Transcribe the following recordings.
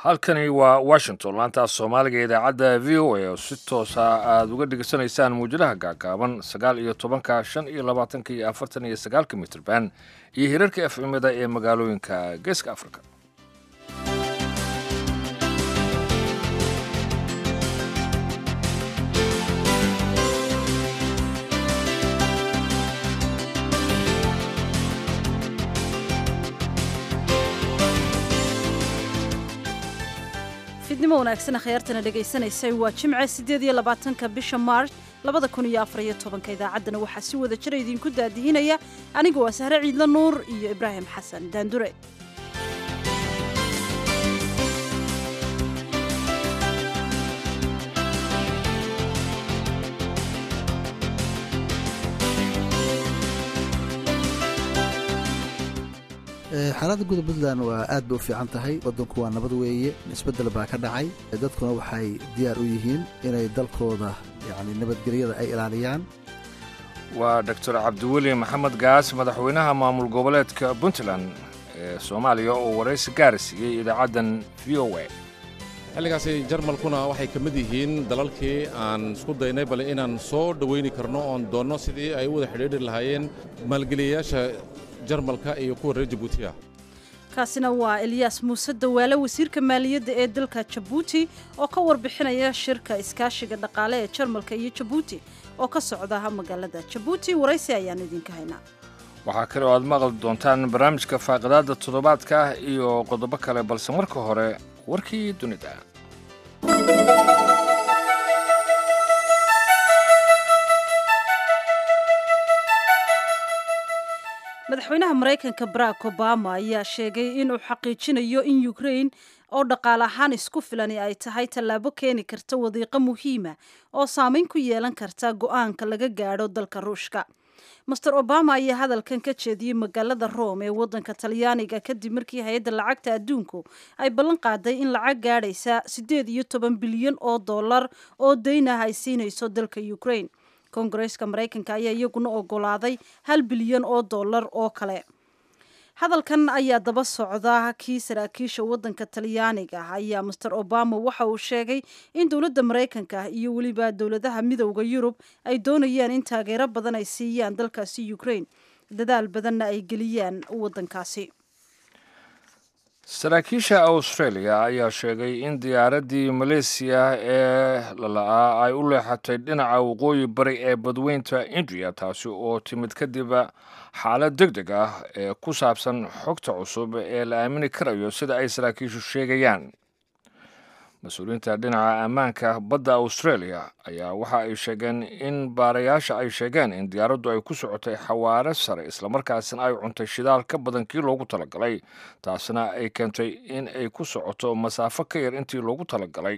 halkani waa washington laanta soomaaliga ee idaacadda v o a oo si toosa aada uga dhegeysanaysaan muujadaha gaagaaban sagaal iyo tobanka shan iyo labaatanka iyo afartan iyo sagaalka mitrban iyo hirarka efcimada ee magaalooyinka geeska africa fidnimo wanaagsan akhyaartana dhegaysanaysay waa jimce siddeed iyo labaatanka bisha maarch labada kun iyo afar iyo tobanka idaacaddana waxaa si wada jira idinku daadihinaya anigu waa sahre ciidla nuur iyo ibraahim xasan daandure xaaladda guda puntland waa aad bay u fiican tahay waddanku waa nabad weeye isbeddel baa ka dhacay dadkuna waxay diyaar u yihiin inay dalkooda yacni nabadgelyada ay ilaaliyaan waa doctor cabdiweli maxamed gaas madaxweynaha maamul goboleedka puntland ee soomaaliya oo waraysi gaara siiyey idaacaddan v o a xilligaasi jarmalkuna waxay ka mid yihiin dalalkii aan isku daynay bale inaan soo dhowayni karno oon doonno sidii ay u wada xidhiidhi lahaayeen maalgeliyayaasha jarmalka iyo kuwa reer jabuutiya kaasina waa elyaas muuse dawaale wasiirka maaliyadda ee dalka jabuuti oo ka warbixinaya shirka iskaashiga dhaqaale ee jarmalka iyo jabuuti oo ka socda magaalada jabuuti waraysi ayaanu idinka haynaa waxaa kale oo aad maqli doontaan barnaamijka faaqidaadda toddobaadka iyo qodobo kale balse marka hore warkii dunida madaxweynaha maraykanka barack obama ayaa sheegay inuu xaqiijinayo in ukrain oo dhaqaale ahaan isku filani ay tahay tallaabo keeni karta wadiiqo muhiima oo saameyn ku yeelan karta go'aanka laga gaadho dalka ruushka master obama ayaa hadalkan ka jeediyey magaalada rome ee waddanka talyaaniga kadib markii hay-adda lacagta adduunku ay ballan qaaday in lacag gaadhaysa siddeed iyo toban bilyan oo dollar oo dayn ah ay siinayso dalka ukrain koongareeska maraykanka ayaa iyaguna ogolaaday hal bilyan oo dollar oo kale hadalkan ayaa daba socda kii saraakiisha waddanka talyaaniga ayaa master obama waxa uu sheegay in dowladda maraykanka iyo weliba dowladaha midowda yurub ay doonayaan in taageero badan ay siiyaan dalkaasi ukrain dadaal badanna ay geliyaan waddankaasi saraakiisha australia ayaa sheegay in diyaaraddii maleysiya ee lala'aa ay u leexatay dhinaca waqooyi bari ee badweynta indiya taasi oo timid kadib xaalad deg deg ah ee ku saabsan xogta cusub ee la aamini karayo sida ay saraakiishu sheegayaan mas-uuliyiinta dhinaca ammaanka badda australia ayaa waxa ay sheegeen in baarayaasha ay sheegeen in diyaaraddu ay ku socotay xawaare sare islamarkaasina ay cuntay shidaal ka badan kii loogu talagalay taasina ay keentay in ay ku socoto masaafo ka yar intii loogu talagalay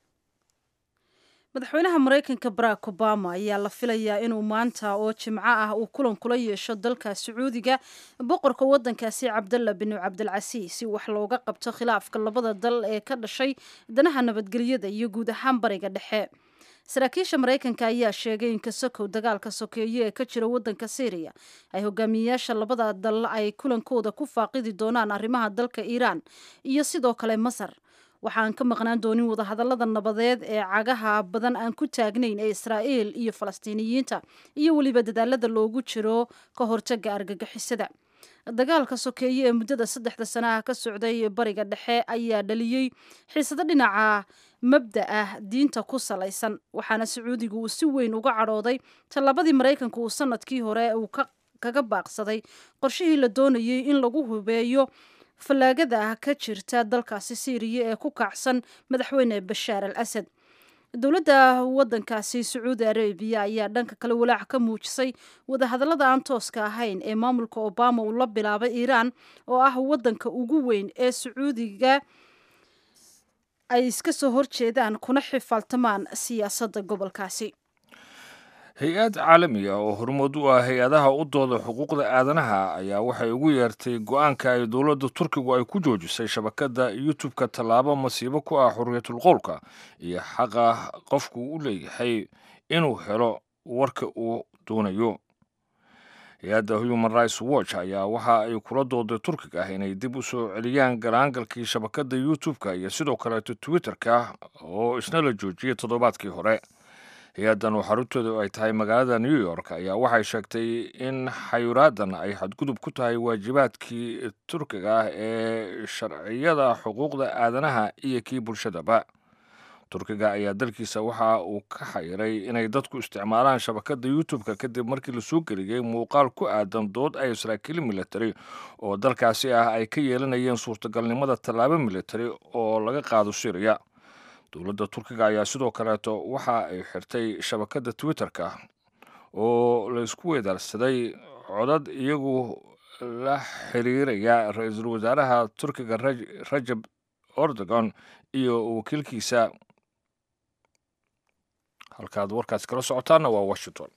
madaxweynaha maraykanka barack obama ayaa la filayaa inuu maanta oo jimco ah uu kulan kula yeesho dalka sacuudiga boqorka waddankaasi cabdalla binu cabdilcasiis si wax looga qabto khilaafka labada dal ee ka dhashay danaha nabadgelyada iyo guud ahaan bariga dhexe saraakiisha maraykanka ayaa sheegay in kasokow dagaalka sokeeye ee ka jira waddanka syriya ay hogaamiyeyaasha labada dal ay kulankooda ku faaqidi doonaan arrimaha dalka iiraan iyo sidoo kale masar waxaan ka maqnaan doonin wadahadallada nabadeed ee cagaha badan aan ku taagnayn ee israa'iil iyo falastiiniyiinta iyo weliba dadaalada loogu jiro ka hortaga argagixisada dagaalka sokeeye ee muddada saddexda sanaha ka socday bariga dhexe ayaa dhaliyey xiisado dhinaca mabda ah diinta ku salaysan waxaana sacuudigu uu si weyn uga cadhooday tallabadii maraykanka uu sanadkii hore uu kaga baaqsaday qorshihii la doonayey in lagu hubeeyo fallaagada ah ka jirta dalkaasi syriya ee ku kacsan madaxweyne bashaar al asad dowladda waddankaasi sacuudi arabiya ayaa dhanka kale walaac ka muujisay wadahadallada aan tooska ahayn ee maamulka obama uu la bilaabay iiraan oo ah waddanka ugu weyn ee sacuudiga ay iska soo horjeedaan kuna xifaaltamaan siyaasadda gobolkaasi hay-ad caalamiga oo hormood u ah hay-adaha u dooda xuquuqda aadanaha ayaa waxay ugu yeertay go-aanka ay dowladda turkigu ay ku joojisay shabakadda youtube-ka tallaabo masiibo ku ah xorriyatul qowlka iyo xaqa qofku u leeyahay inuu helo warka uu doonayo hay-adda human rights watch ayaa waxa ay kula dooday turkiga ah inay dib u soo celiyaan galaangalkii shabakadda youtube-ka iyo sidoo kaleeto twitter-ka oo isna la joojiyey toddobaadkii hore hay-addan oo xaruntooda ay tahay magaalada new york ayaa waxay sheegtay in xayuraadan ay xadgudub ku tahay waajibaadkii turkiga ah ee sharciyada xuquuqda aadanaha iyo kii bulshadaba turkiga ayaa dalkiisa waxa uu ka xayiray inay dadku isticmaalaan shabakadda youtube-ka kadib markii lasoo geliyey muuqaal ku aadan dood ay saraakiil military oo dalkaasi ah ay ka yeelanayeen suurtagalnimada tallaabo military oo laga qaado syriya dowladda turkiga ayaa sidoo kaleeto waxa ay xirtay shabakadda twitter-ka oo laysku weedaarsaday codad iyagu la xiriiraya ra-iisul wasaaraha turkiga rajab erdogan iyo wakiilkiisa halkaad warkaas kala socotaanna waa washington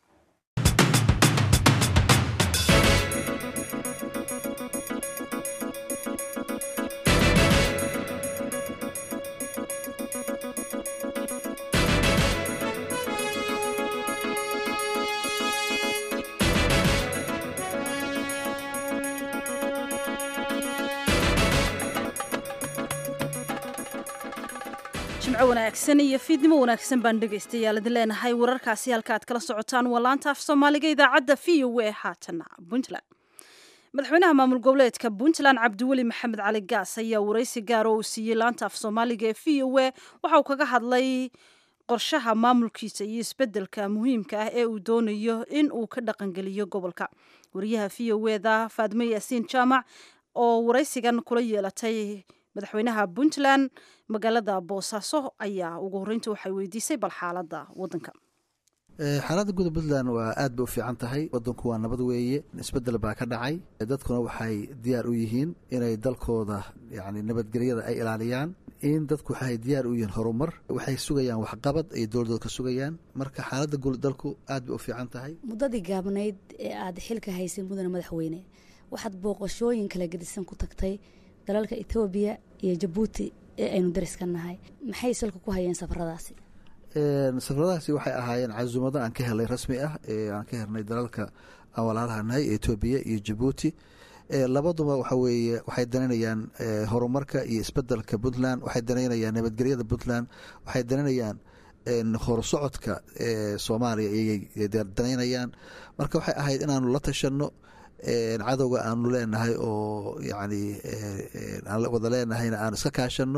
jimco wanaagsan iyo fiidnimo wanaagsan baan dhegaystayaal idin leenahay wararkaasi halka aad kala socotaan waa laanta af soomaaliga idaacadda v o a haatana puntland madaxweynaha maamul goboleedka puntland cabdiweli maxamed cali gaas ayaa waraysi gaar oo uu siiyey laanta af soomaaliga ee v o a waxa uu kaga hadlay qorshaha maamulkiisa iyo isbedelka muhiimka ah ee uu doonayo in uu ka dhaqangeliyo gobolka wariyaha v o eda faadme yaasiin jaamac oo waraysigan kula yeelatay madaxweynaha puntland magaalada boosaaso ayaa ugu horreynta waxay weydiisay bal xaaladda waddanka xaaladda guda puntland waa aad bay u fiican tahay wadanku waa nabad weeye isbedel baa ka dhacay dadkuna waxay diyaar u yihiin inay dalkooda yani nabadgelyada ay ilaaliyaan in dadku waxay diyaar u yihiin horumar waxay sugayaan waxqabad ay dowladooda ka sugayaan marka xaaladda guud dalku aad bay u fiican tahay muddadii gaabnayd ee aada xilka haysay mudane madaxweyne waxaad booqashooyin kala gedisan ku tagtay dalalka etoobiya iyo jabuuti ee aynu dariska nahay maxay salka ku hayeen safaradaasi safaradaasi waxay ahaayeen casuumado aan ka helay rasmi ah ee aan ka helnay dalalka aan walaalaha nahay etoobiya iyo jabuuti labaduba waxa weeye waxay danaynayaan horumarka iyo isbedelka puntland waxay danaynayaan nabadgelyada puntland waxay danaynayaan horsocodka soomaaliya ayay danaynayaan marka waxay ahayd inaanu la tashano cadowga aanu leenahay oo yani aan wada leenahayna aan iska kaashano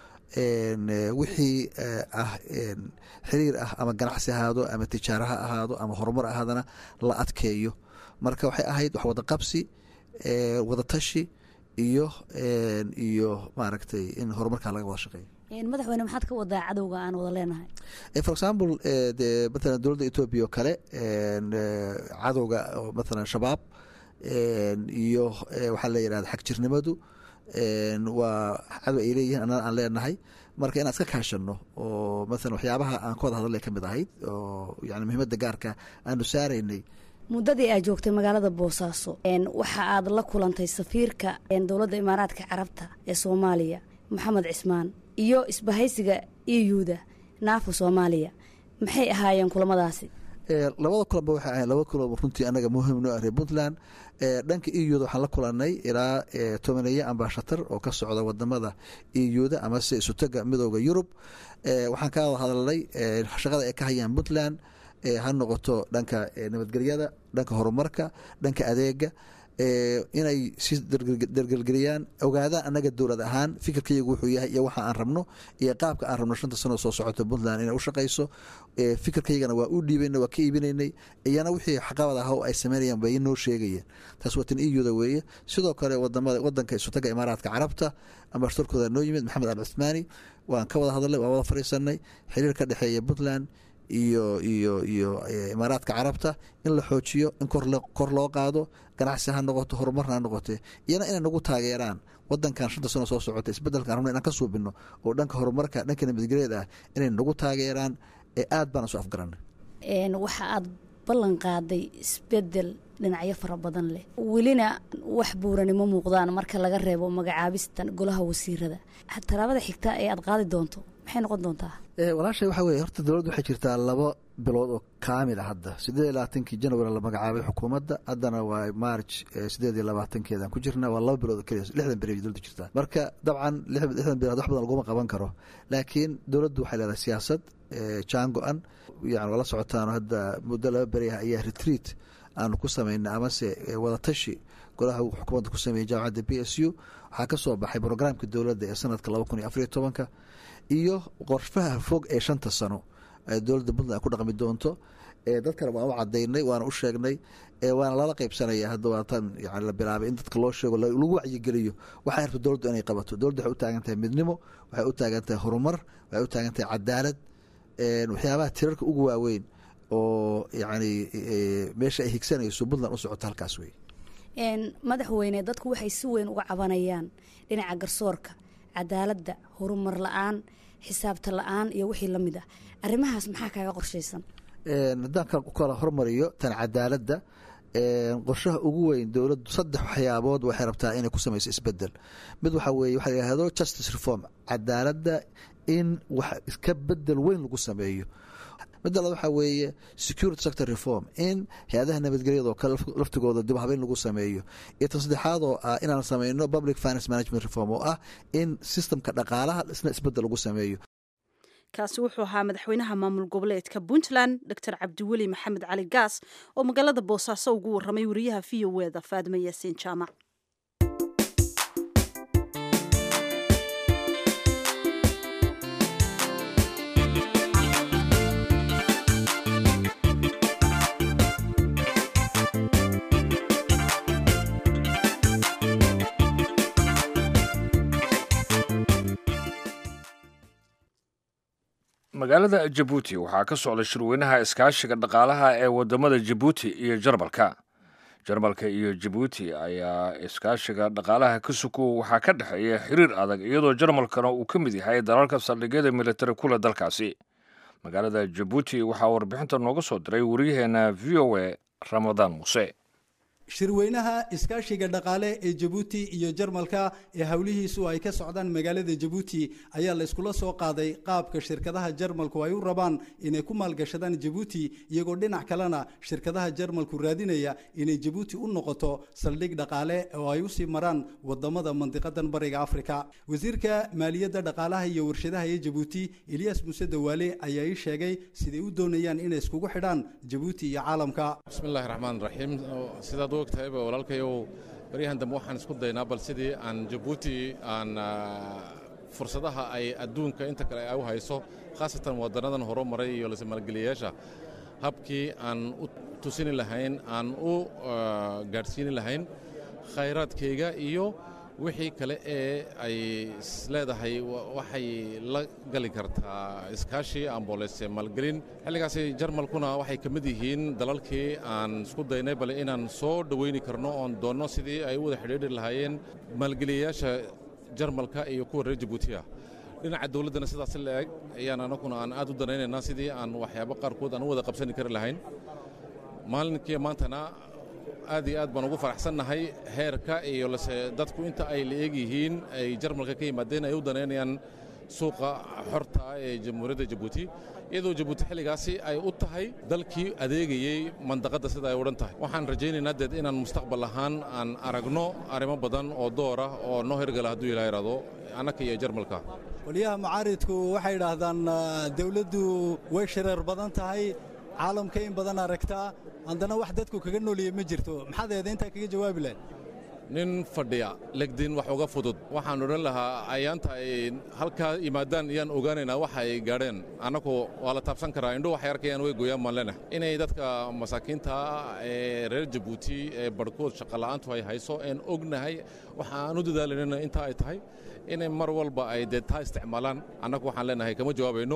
wixii ah xiriir ah ama ganacsi ahaado ama tijaaro ha ahaado ama horumar ahaadana la adkeeyo marka waxay ahayd wax wada qabsi wada tashi iyo iyo maaragtay in horumarkaa laga wada shaqeeyo madaxweyne maxaad ka wadaa cadowga aan wada leenahay for example de matalan dowladda etoobiya oo kale cadowga matalan shabaab iyo waxaa la yidhahda xagjirnimadu waa cadow ay leeyihiin annana aan leenahay marka inaan iska kaashano oo maalan waxyaabaha aan ka wada hadalay ka mid ahayd oo yani muhiimadda gaarka aanu saaraynay muddadii aad joogtay magaalada boosaaso waxa aad la kulantay safiirka dowladda imaaraadka carabta ee soomaaliya maxamed cismaan iyo isbahaysiga euda naafa soomaaliya maxay ahaayeen kulamadaasi labada kulanba waxay ahayn laba kulan runtii anaga muhiim noo ahriya puntland dhanka euda waxaan la kulanay ilaa tobaneeye ambashatar oo ka socda wadamada euda amase isutaga midooda yurub waxaan ka wada hadalnay shaqada ay ka hayaan puntland ha noqoto dhanka nabadgelyada dhanka horumarka dhanka adeega inay si dargelgeliyaan ogaadaan anaga dowlad ahaan fikirkayagu wuxuu yahay iyo waxa aan rabno iyo qaabka aan rabno shanta sano soo socota puntland inay u shaqayso fikirkaygana waa u dhiibayna waa ka iibinaynay iyana wixii xaqabad ah oo ay sameynayaan bay noo sheegayeen taas waa tan euda weeye sidoo kale wadamada wadanka isutaga imaaraadka carabta ambashatarkooda noo yimid maxamed al cuthmaani waan ka wada hadalnay waan wada fadhiisanay xiriir ka dhexeeya puntland iyo iyo iyo imaaraadka carabta in la xoojiyo in kor loo qaado ganacsi ha noqoto horumarna ha noqote iyana inay nagu taageeraan wadankan shanta sano soo socota isbedelkaan rabno inaan ka suubino oo dhanka horumarka dhanka nabadgelyeed ah inay nagu taageeraan ee aad baan isu afgaranay waxa aad ballan qaaday isbedel dhinacyo fara badan leh welina wax buuranimo muuqdaan marka laga reebo magacaabista golaha wasiirada tallaabada xigta ee aad qaadi doonto maxay noqon doontaa walaashay waxaa weye horta dowladda waxay jirtaa labo bilood oo kaamil a hadda sideed iyo labaatankii january la magacaabay xukuumadda haddana waa march sideed iyo labaatankeedaan ku jirna waa laba bilood oo keliya lixdan beri dowladda jirtaa marka dabcan lixdan bilood wax badan laguma qaban karo laakiin dowladdu waxay leedahay siyaasad jaan go-an yani waa la socotaan hadda muddo laba beriah ayaa retreat aanu ku samaynay amase wadatashi golaha xukuumadda ku sameeyey jaamacadda b s u waxaa ka soo baxay brograamka dowladda ee sanadka laba kun iyo afariyo tobanka iyo qorshaha fog ee shanta sano dowladda puntland ay ku dhaqmi doonto dadkana waan u cadaynay waana u sheegnay waana lala qeybsanaya hadda waatan yani la bilaabay in dadka loo sheego lagu wacyigeliyo waxay rabto dowladdu inay qabato dowladdu waxay u taagan tahay midnimo waxay u taagan tahay horumar waxay u taagan tahay cadaalad waxyaabaha tirarka ugu waaweyn oo yani meesha ay higsanayso puntland u socoto halkaas wey madaxweyne dadku waxay si weyn uga cabanayaan dhinaca garsoorka cadaaladda horumar la-aan xisaabta la-aan iyo wixii la mid ah arrimahaas maxaa kaaga qorshaysan haddaan kala hormariyo tan cadaaladda qorshaha ugu weyn dowladdu saddex waxyaabood waxay rabtaa inay ku samayso isbedel mid waxaa weeye waxa la yihahdo justice reform cadaaladda in wax iska bedel weyn lagu sameeyo midda labaad waxaa weeye security sector reform in hay-adaha nabadgelyada oo kale laftigooda dib habeyn lagu sameeyo iyo tan saddexaad oo ah inaan sameyno public finance management reform oo ah in systemka dhaqaalaha isna isbedel lagu sameeyo kaasi wuxuu ahaa madaxweynaha maamul goboleedka puntland doctor cabdiweli maxamed cali gaas oo magaalada boosaaso ugu waramay wariyaha v o eda faadime yaasiin jaamac magaalada jabuuti waxaa ka socda shirweynaha iskaashiga dhaqaalaha ee wadamada jabuuti iyo jarmalka jarmalka iyo jabuuti ayaa iskaashiga dhaqaalaha ka suko waxaa ka dhexeeya xiriir adag iyadoo jarmalkana uu ka mid yahay dalalka saldhigyada militari kule dalkaasi magaalada jabuuti waxaa warbixinta nooga soo diray waryaheena v o a ramadaan muuse shirweynaha iskaashiga dhaqaale ee jabuuti iyo jarmalka ee howlihiisu ay ka socdaan magaalada jabuuti ayaa la iskula soo qaaday qaabka shirkadaha jarmalku ay u rabaan inay ku maalgashadaan jabuuti iyagoo dhinac kalena shirkadaha jarmalku raadinaya inay jabuuti u noqoto saldhig dhaqaale oo ay usii maraan wadamada mandiqadan bariga afrika wasiirka maaliyadda dhaqaalaha iyo warshadaha ee jabuuti eliyas muuse dawaale ayaa ii sheegay siday u doonayaan inay iskugu xidhaan jabuuti iyo caalamka bismillahi raxmaan raxiim sidaad u ogtahayba walaalkayow baryahan dambe waxaan isku daynaa bal sidii aan jabuuti aan fursadaha ay adduunka inta kale ay u hayso khaasatan waddannadan horo maray iyo lase maalgeliyayaasha habkii aan u tusini lahayn aan u gaadhsiini lahayn khayraadkayga iyo wixii kale ee ay isleedahay waxay la gali kartaa iskaashi amboolese maalgelin xilligaasi jarmalkuna waxay ka mid yihiin dalalkii aan isku daynay bale inaan soo dhowayni karno oon doonno sidii ay u wada xidhiidhi lahaayeen maalgeliyayaasha jarmalka iyo kuwa reer jabuutiya dhinaca dowladdana sidaas la eg ayaan anaguna aan aad u danaynaynaa sidii aan waxyaabo qaarkood aan u wada qabsani kari lahayn maalinkii maantana aad iyo aad baan ugu faraxsannahay heerka iyo lase dadku inta ay la eeg yihiin ay jarmalka ka yimaadeen ay u danaynayaan suuqa xorta ee jamhuuriyadda jabuuti iyadoo jabuuti xilligaasi ay u tahay dalkii adeegayey mandaqadda sida ay odhan tahay waxaan rajaynaynaa deed inaan mustaqbal ahaan aan aragno arrimo badan oo door ah oo noo hirgala hadduu ilaa ihahdo annaka iyo jarmalka waliyaha macaaridku waxay idhaahdaan dawladdu way shareer badan tahay caalamka in badan aragtaa haddana wax dadku kaga nooliye ma jirto maxaad eeda intaa kaga jawaabi lahayd nin fadhiya legdin wax uga fudud waxaan odhan lahaa ayaanta ay halkaa yimaadaan iyaan ogaanaynaa waxa ay gaadheen annagu waa la taabsan karaa indho waxay arkayaan way gooyaan maan leenahay inay dadka masaakiinta ee reer jabuuti ee barhkood shaqola'aantu ay hayso een ognahay waxa aan u dadaalanayna intaa ay tahay inay mar walba ay dee taa isticmaalaan annagu waxaan leenahay kama jawaabayno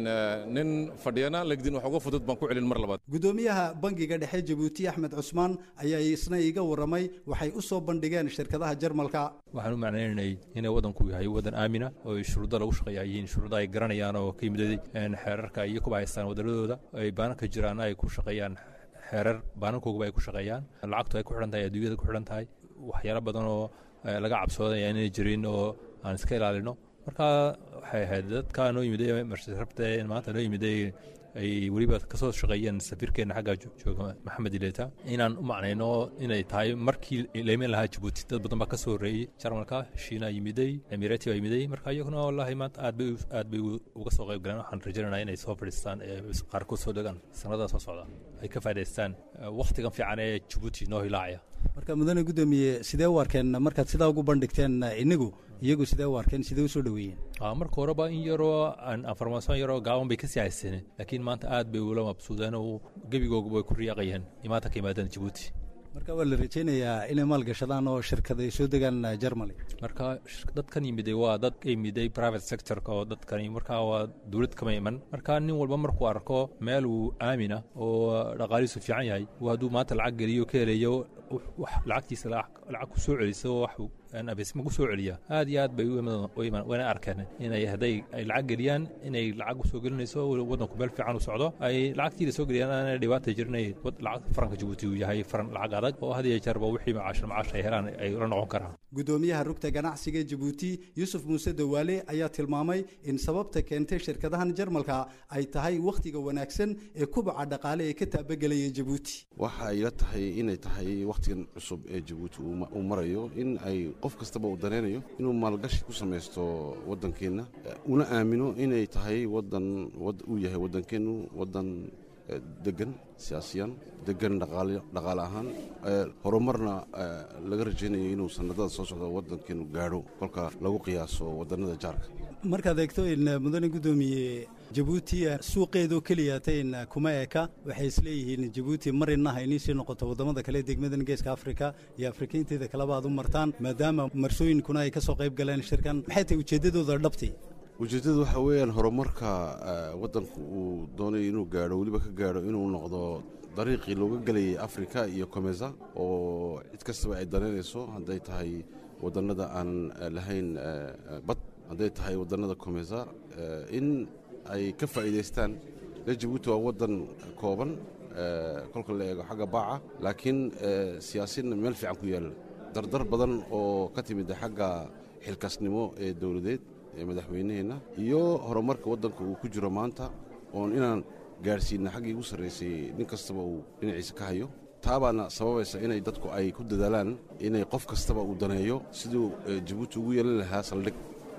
nin fadhiyana legdin wax uga fudud baan ku celin mar labaad gudoomiyaha bangiga dhexe jabuuti axmed cusmaan ayaa isna iiga warramay waxay u soo bandhigeen shirkadaha jarmalka waxaan u macnaynaynay inay waddanku yahay waddan aamina oo shuruudda lagu shaqeeya yihiin shuruudda ay garanayaan oo ka yimiday xeerarka iyo kuba haystaan waddanadooda ay baananka jiraan ay ku shaqeeyaan xeerar baanankooguba ay ku shaqeeyaan lacagtu ay ku xidhan tahay adduunyada ku xidhan tahay waxyaalo badan oo laga cabsoodaya inay jirin oo aan iska ilaalino marka waxay ahayd dadkaa noo yimiday marshirabta maanta noo yimiday ay weliba kasoo shaqeeyeen safiirkeenna xaggaa jooga maxamed ileta inaan u macnayno inay tahay markii layman lahaa jabuuti dad badan baa kasoo horreeyey jarmalka shiina yimiday emirati baa yimiday marka iyaguna wallahi maanta aad bay aad bay uga soo qayb galeen waxaan rajaynaya inay soo fadhiistaan qaarkood soo degaan sanadaha soo socda ay ka faa'idaystaan wakhtigan fiican ee jabuuti noo hilaacaya marka mudane guddoomiye sidee u arkeen markaad sidaa ugu bandhigteen inagu iyagu sidee u arkeen sidee usoo dhoweeyeen marka horeba in yaroo farmason yaroo gaaban bay kasii haysteen laakiin maanta aad bay ula mabsuudeen oo gebigooga bay ku riyaaqayeen imaanta ka yimaadeen jabuuti marka waa la rajaynayaa inay maalgashadaan oo shirkad ay soo degaan germany marka dadkan yimiday waa dad ka yimiday private sectorka oo dadkani markaa waa dowlad kama iman marka nin walba markuu arko meel uu aamina oo dhaqaalihiisu fiican yahay hadduu maanta lacag geliyo ka helayo lacagtiisa lacag ku soo celiso wax abesma ku soo celiya aad iyo aad bay wayna arkeen inay hadday ay lacag geliyaan inay lacag usoo gelinayso waddanku meel fiican u socdo ay lacagtiila soo geliyaan aanay dhibaata jirin lacag faranka jabuuti uu yahay faran lacag adag oo had iyo jeerba wixii macaashir macaash ay helaan ay la noqon karaan guddoomiyaha rugta ganacsiga jabuuti yuusuf muuse dawaale ayaa tilmaamay in sababta keentay shirkadahan jarmalka ay tahay wakhtiga wanaagsan ee kubaca dhaqaale ee ka taabagelaya jabuuti waxa ay la tahay inay tahay wakhtigan cusub ee jabuuti uu marayo in ay qof kastaba uu danaynayo inuu maalgashi ku samaysto waddankeenna una aamino inay tahay wadan uu yahay waddankeennu waddan degan siyaasiyan degan dhaqaale ahaan horumarna laga rajaynayo inuu sanadada soo socda waddankeenu gaadho kolka lagu qiyaaso wadannada jaarka markaad eegto in mudane guddoomiye jabuuti suuqeedoo keliyatayn kuma eka waxay isleeyihiin jabuuti marina haynii sii noqoto waddamada kale degmadan geeska afrika iyo afrikainteeda kaleba aad u martaan maadaama marsooyinkuna ay ka soo qayb galeen shirkan maxay tahay ujeeddadooda dhabti ujeeddadu waxaa weeyaan horumarka waddanku uu doonayo inuu gaadho weliba ka gaadho inuu noqdo dariiqii looga gelayay afrika iyo komesa oo cid kastaba ay danaynayso hadday tahay wadannada aan lahayn bad hadday tahay wadannada komesa in ay ka faa'iidaystaan le jabuuti waa waddan kooban kolka la eego xagga baaca laakiin siyaasinna meel fiican ku yaalla dardar badan oo ka timid xagga xilkasnimo ee dowladeed ee madaxweynaheenna iyo horumarka waddanka uu ku jiro maanta oon inaan gaadhsiinna xaggii ugu sarraysay nin kastaba uu dhinaciisa ka hayo taabaana sababaysa inay dadku ay ku dadaalaan inay qof kastaba uu daneeyo siduu jabuuti ugu yeelan lahaa saldhig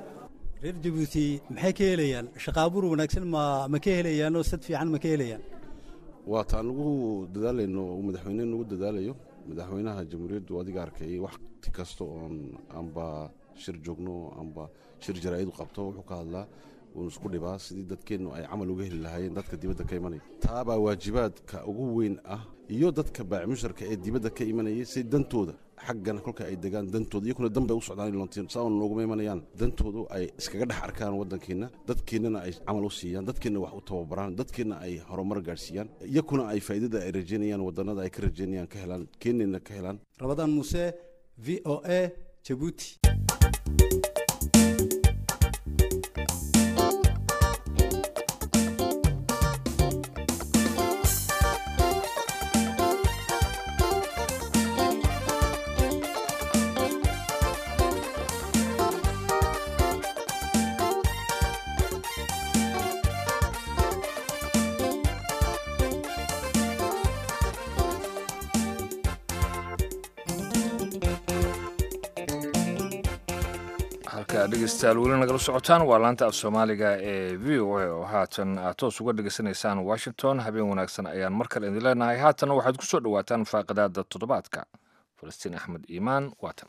reer jabuuti maxay ka helayaan shaqaabuur wanaagsan ma ma ka helayaanoo sad fiican ma ka helayaan waa taan ugu dadaalayno uu madaxweyne nugu dadaalayo madaxweynaha jamhuuriyaddu adiga arkay wakhti kasta oon amba shir joogno amba shir jaraa'id qabto wuxuu ka hadlaa uun isku dhibaa sidii dadkeennu ay camal uga heli lahaayeen dadka dibadda ka imanaya taabaa waajibaadka ugu weyn ah iyo dadka baacimusharka ee dibadda ka imanayay si dantooda xaggan kolka ay degaan dantooda iyakuna dan bay u socdaan lontiin saaon nooguma imanayaan dantoodu ay iskaga dhex arkaan waddankeenna dadkeennana ay camal u siiyaan dadkeenna wax u tababaraan dadkeenna ay horumar gaadhsiiyaan iyakuna ay faa'iidada ay rajaynayaan waddannada ay ka rajaynayaan ka helaan keenneenna ka helaan rabadaan muuse v o a jabuuti dhegeystayaal weli nagala socotaan waa laanta af soomaaliga ee v o a oo haatan aad toos uga dhegeysanaysaan washington habeen wanaagsan ayaan mar kale idin leenahay haatanna waxaad ku soo dhowaataan faaqidaada toddobaadka falastiin axmed iimaan waatan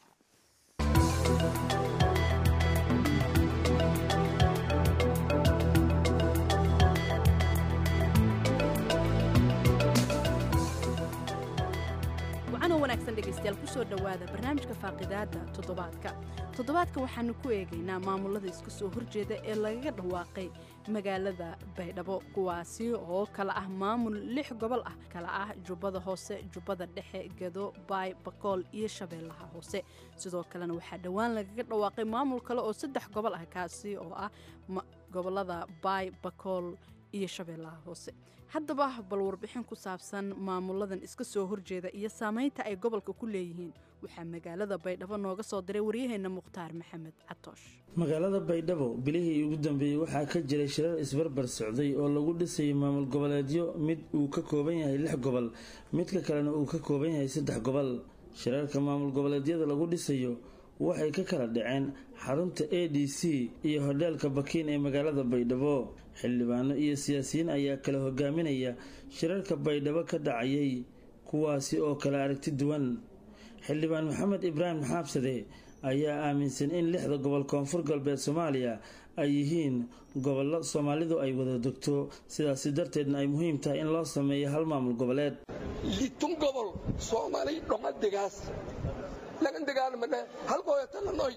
dhegeystayaal kusoo dhowaada barnaamijka faaqidaada toddobaadka toddobaadka waxaanu ku eegaynaa maamulada iska soo horjeeda ee lagaga dhawaaqay magaalada baydhabo kuwaasi oo kala ah maamul lix gobol ah kala ah jubbada hoose jubbada dhexe gedo baay bakool iyo shabeellaha hoose sidoo kalena waxaa dhowaan lagaga dhawaaqay maamul kale oo saddex gobol ah kaasi oo ah gobolada baay bakool iyo shabeellaha hoose haddaba bal warbixin ku saabsan maamuladan iska soo horjeeda iyo saamaynta ay gobolka ku leeyihiin waxaa magaalada baydhabo nooga soo diray waryaheenna mukhtaar maxamed catoosh magaalada baydhabo bilihii ugu dambeeyey waxaa ka jiray shirar isbarbar socday oo lagu dhisayay maamul goboleedyo mid uu ka kooban yahay lix gobol midka kalena uu ka kooban yahay saddex gobol shirarka maamul goboleedyada lagu dhisayo waxay ka kala dhaceen xarunta a d c iyo hodheelka bakiin ee magaalada baydhabo xildhibaano iyo siyaasiyiin ayaa kala hogaaminaya shirarka baydhabo ka dhacayay kuwaasi oo kala aragti duwan xildhibaan maxamed ibraahim xaabsade ayaa aaminsan in lixda gobol koonfur galbeed soomaaliya ay yihiin gobollo soomaalidu ay wada degto sidaasi darteedna ay muhiim tahay in loo sameeyo hal maamul goboleed litun gobol soomaali dhomadegaas lagan dagaalmane halkooyatananoy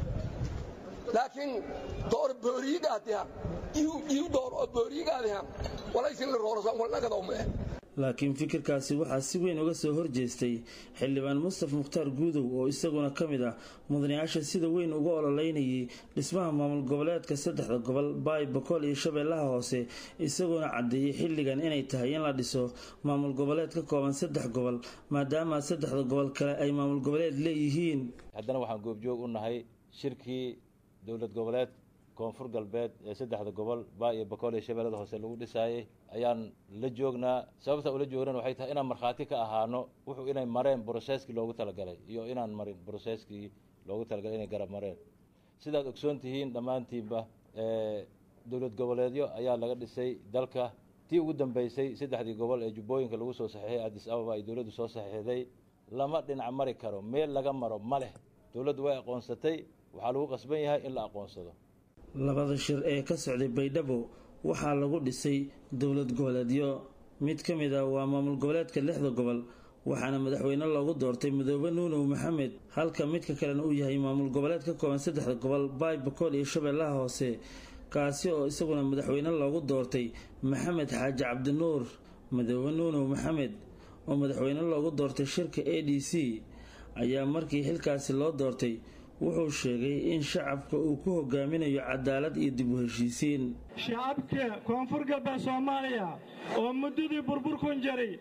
laakiin door booriyigaadiha iu door oo booriyigaadiha walaysin la roorsan walnagadowmee laakiin fikirkaasi waxaa si weyn uga soo horjeestay xildhibaan mustaf mukhtaar guudow oo isaguna ka mid ah mudanayaasha sida weyn uga ololeynayay dhismaha maamul goboleedka saddexda gobol baay bakool iyo shabeellaha hoose isagoona caddeeyey xilligan inay tahay in la dhiso maamul goboleed ka kooban saddex gobol maadaama saddexda gobol kale ay maamul goboleed leeyihiin haddana waxaan goobjoog u nahay shirkii dowlad goboleed koonfur galbeed ee saddexda gobol baa iyo bakool iyo shabeellada hoose lagu dhisaayay ayaan la joognaa sababta ula joognan waxay tahay inaan markhaati ka ahaano wuxuu inay mareen broseskii loogu talagalay iyo inaan marin broseskii loogu talagalay inay garab mareen sidaad ogsoon tihiin dhammaantiinba dowlad goboleedyo ayaa laga dhisay dalka tii ugu dambeysay saddexdii gobol ee jubbooyinka lagu soo saxiixay addis ababa ay dowladdu soo saxiixday lama dhinac mari karo meel laga maro ma leh dowladdu way aqoonsatay waxaa lagu qasban yahay in la aqoonsado labada shir ee ka socday baydhabo waxaa lagu dhisay dowlad goboleedyo mid ka mid ah waa maamul goboleedka lixda gobol waxaana madaxweyne loogu doortay midoobe nuunow maxamed halka midka kalena uu yahay maamul goboleed ka kooban saddexda gobol baay bakool iyo shabeellaha hoose kaasi oo isaguna madaxweyne loogu doortay maxamed xaaji cabdinuur midoobe nuunow maxamed oo madaxweyne loogu doortay shirka a d c ayaa markii xilkaasi loo doortay wuxuu sheegay in shacabka uu ku hogaaminayo cadaalad iyo dib u heshiisiin shacabka koonfur galbeed soomaaliya oo muddadii burburkun jaray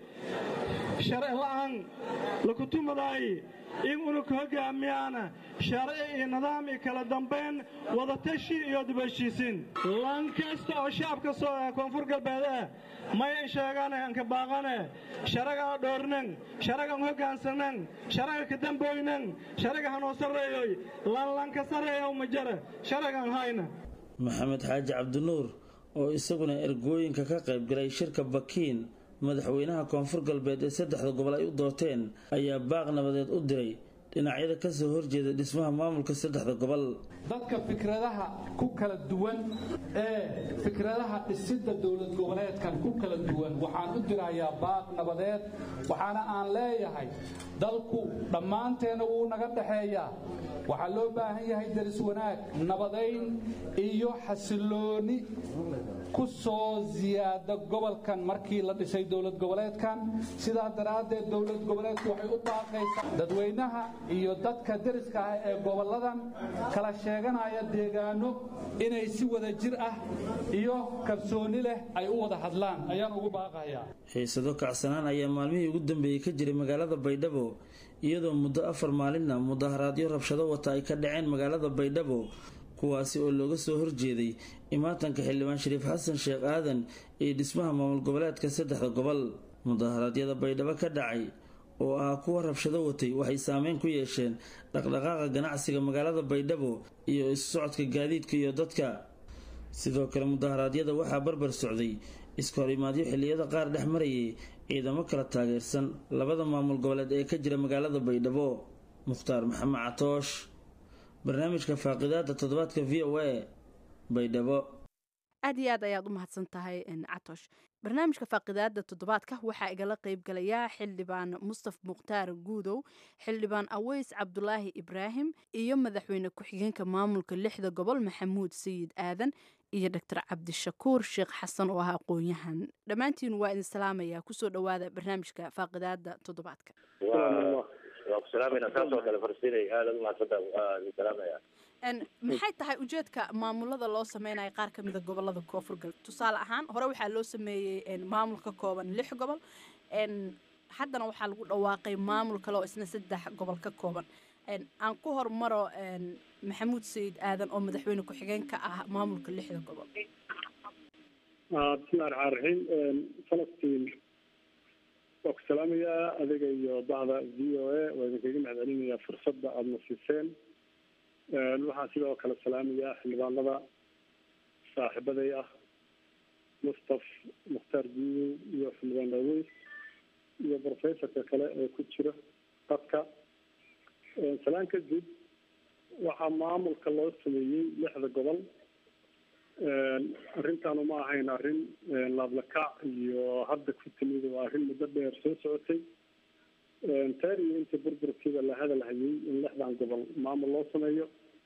sharci la'aan lakutumadaay in unug hogaamiyaana sharci iyo nidaam iyo kala dambayn wadatashi iyo dib heshiisiin lan kasta oo shacabka koonfur galbeed ah may sheegane anka baaqane sharagaa dhoornan sharagan hoggaansanan sharaga kadamboynan sharaga hanoo sarreeyoy lanlanka sarreeyow ma jara sharagan hayna maxamed xaaji cabdinuur oo isaguna ergooyinka ka qayb galay shirka bakiin madaxweynaha koonfur galbeed ee saddexda gobol ay u doorteen ayaa baaq nabadeed u diray dhinacyada ka soo horjeeda dhismaha maamulka saddexda gobol dadka fikradaha ku kala duwan ee fikradaha dhisidda dowlad goboleedkan ku kala duwan waxaan u dirayaa baaq nabadeed waxaana aan leeyahay dalku dhammaanteena wuu naga dhexeeyaa waxaa loo baahan yahay daris wanaag nabadayn iyo xasilooni ku soo siyaada gobolkan markii la dhisay dowlad goboleedkan sidaa daraaddeed dowlad goboleedku waxay u baaqaysaa dadweynaha iyo dadka deriska ah ee gobolladan kala sheeganaya deegaano inay si wada jir ah iyo kalsooni leh ay u wada hadlaan ayaan ugu baaqayaa xiisado kacsanaan ayaa maalmihii ugu dambeeyey ka jiray magaalada baydhabo iyadoo muddo afar maalinna mudaharaadyo rabshado wata ay ka dhaceen magaalada baydhabo kuwaasi oo looga soo horjeeday imaatanka xildhibaan shariif xasan sheekh aadan iyo dhismaha maamul goboleedka saddexda gobol mudaharaadyada baydhabo ka dhacay oo ah kuwa rabshado watay waxay saameyn ku yeesheen dhaqdhaqaaqa ganacsiga magaalada baydhabo iyo isu socodka gaadiidka iyo dadka sidoo kale mudaharaadyada waxaa barbar socday iska horimaadyo xilliyada qaar dhex marayay ciidamo kala taageersan labada maamul goboleed ee ka jira magaalada baydhabo mukhtaar maxamed catoosh barnaamijka faaqidaada toddobaadka v o a baydhabo aad iyo aad ayaad u mahadsan tahay catosh barnaamijka faaqidaada toddobaadka waxaa igala qayb galayaa xildhibaan mustaf mukhtaar guudow xildhibaan aweys cabdulaahi ibraahim iyo madaxweyne ku-xigeenka maamulka lixda gobol maxamuud sayid aadan iyo doctor cabdishakuur sheekh xasan oo ah aqoon-yahan dhammaantiin waa idin salaamayaa kusoo dhowaada barnaamijka faaqidaada toddobaadka waa ku salaamayna saasoo kale falastiin aada u mahadsantaa waa idin salaamaya maxay tahay ujeedka maamulada loo sameynayo qaar ka mida gobolada koonfur galbeed tusaale ahaan hore waxaa loo sameeyey maamul ka kooban lix gobol haddana waxaa lagu dhawaaqay maamul kale oo isna saddex gobol ka kooban aan ku hormaro maxamuud sayid aadan oo madaxweyne ku-xigeen ka ah maamulka lixda gobol bismillahi raxmaan raxiim falastiin waa ku salaamayaa adiga iyo bahda v o a waa idinkaga mahadcelinayaa fursadda aada na siiseen waxaan sidoo kale salaamayaa xildhibaanada saaxiibaday ah mustaf mukhtaar guudow iyo xildhibaan daaweys iyo professorka kale ee ku jira dadka salaan kadib waxaa maamulka loo sameeyey lixda gobol arrintaanu ma ahayn arrin laablakac iyo hadda ku timid waa arrin muddo dheer soo socotay taar iyo inta burburkiiba la hadal hayay in lixdan gobol maamul loo sameeyo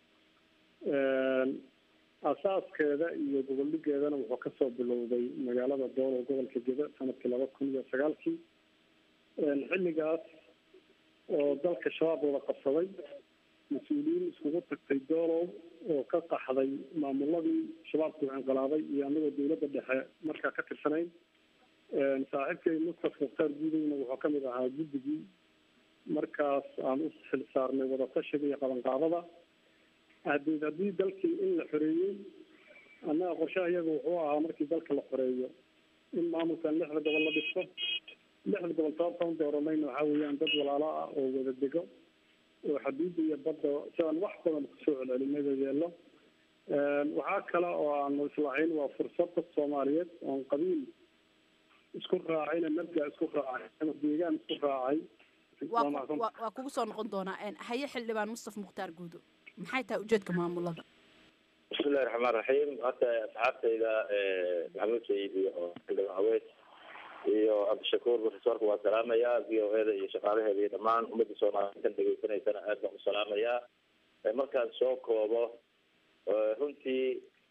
asaaskeeda iyo goboldhigeedana wuxuu kasoo bilowday magaalada doolow gobolka geda sanadkii laba kun iyo sagaalkii xilligaas oo dalka shabaab wada qabsaday mas-uuliyiin iskugu tagtay doolow oo ka qaxday maamuladii shabaabku inqilaaday iyo anagoo dawladda dhexe markaa ka tirsanayn saaxiibkay mustaf mukhtaar guudowna wuxuu kamid ahaa guddigii markaas aan u xil saarnay wadatashiga iyo qabanqaadada hadeed haddii dalkii in la xoreeyey annaga qorshaha iyaga wuxuu ahaa markii dalka la xoreeyo in maamulkan lixda gobol la dhisto lixda gobol sababtaan dooranayna waxaa weeyaan dad walaalo ah oo wada dego oo xaduudda iyo badda sidaan wax badan kusoo celcelinada yeelo waxaa kale oo aanu islahayn waa fursad dad soomaaliyeed oon qabiil isku raacayna nabga isku raacay ama deegaan isku raacay waa kugu soo noqon doonaa haye xildhibaan mustaf mukhtaar guudo maxay tahay ujeedka maamulada bismillahi raxmaan raxiim hadda asxaabtayda maxamuud sayid iyo xildhibaan aweys iyo cabdishakuur profesorka waa salaamayaa v o e da iyo shaqaalaheeda iyo dhammaan ummadda soomaaliyeed dhegeysanaysana aad baan u salaamayaa markaan soo koobo runtii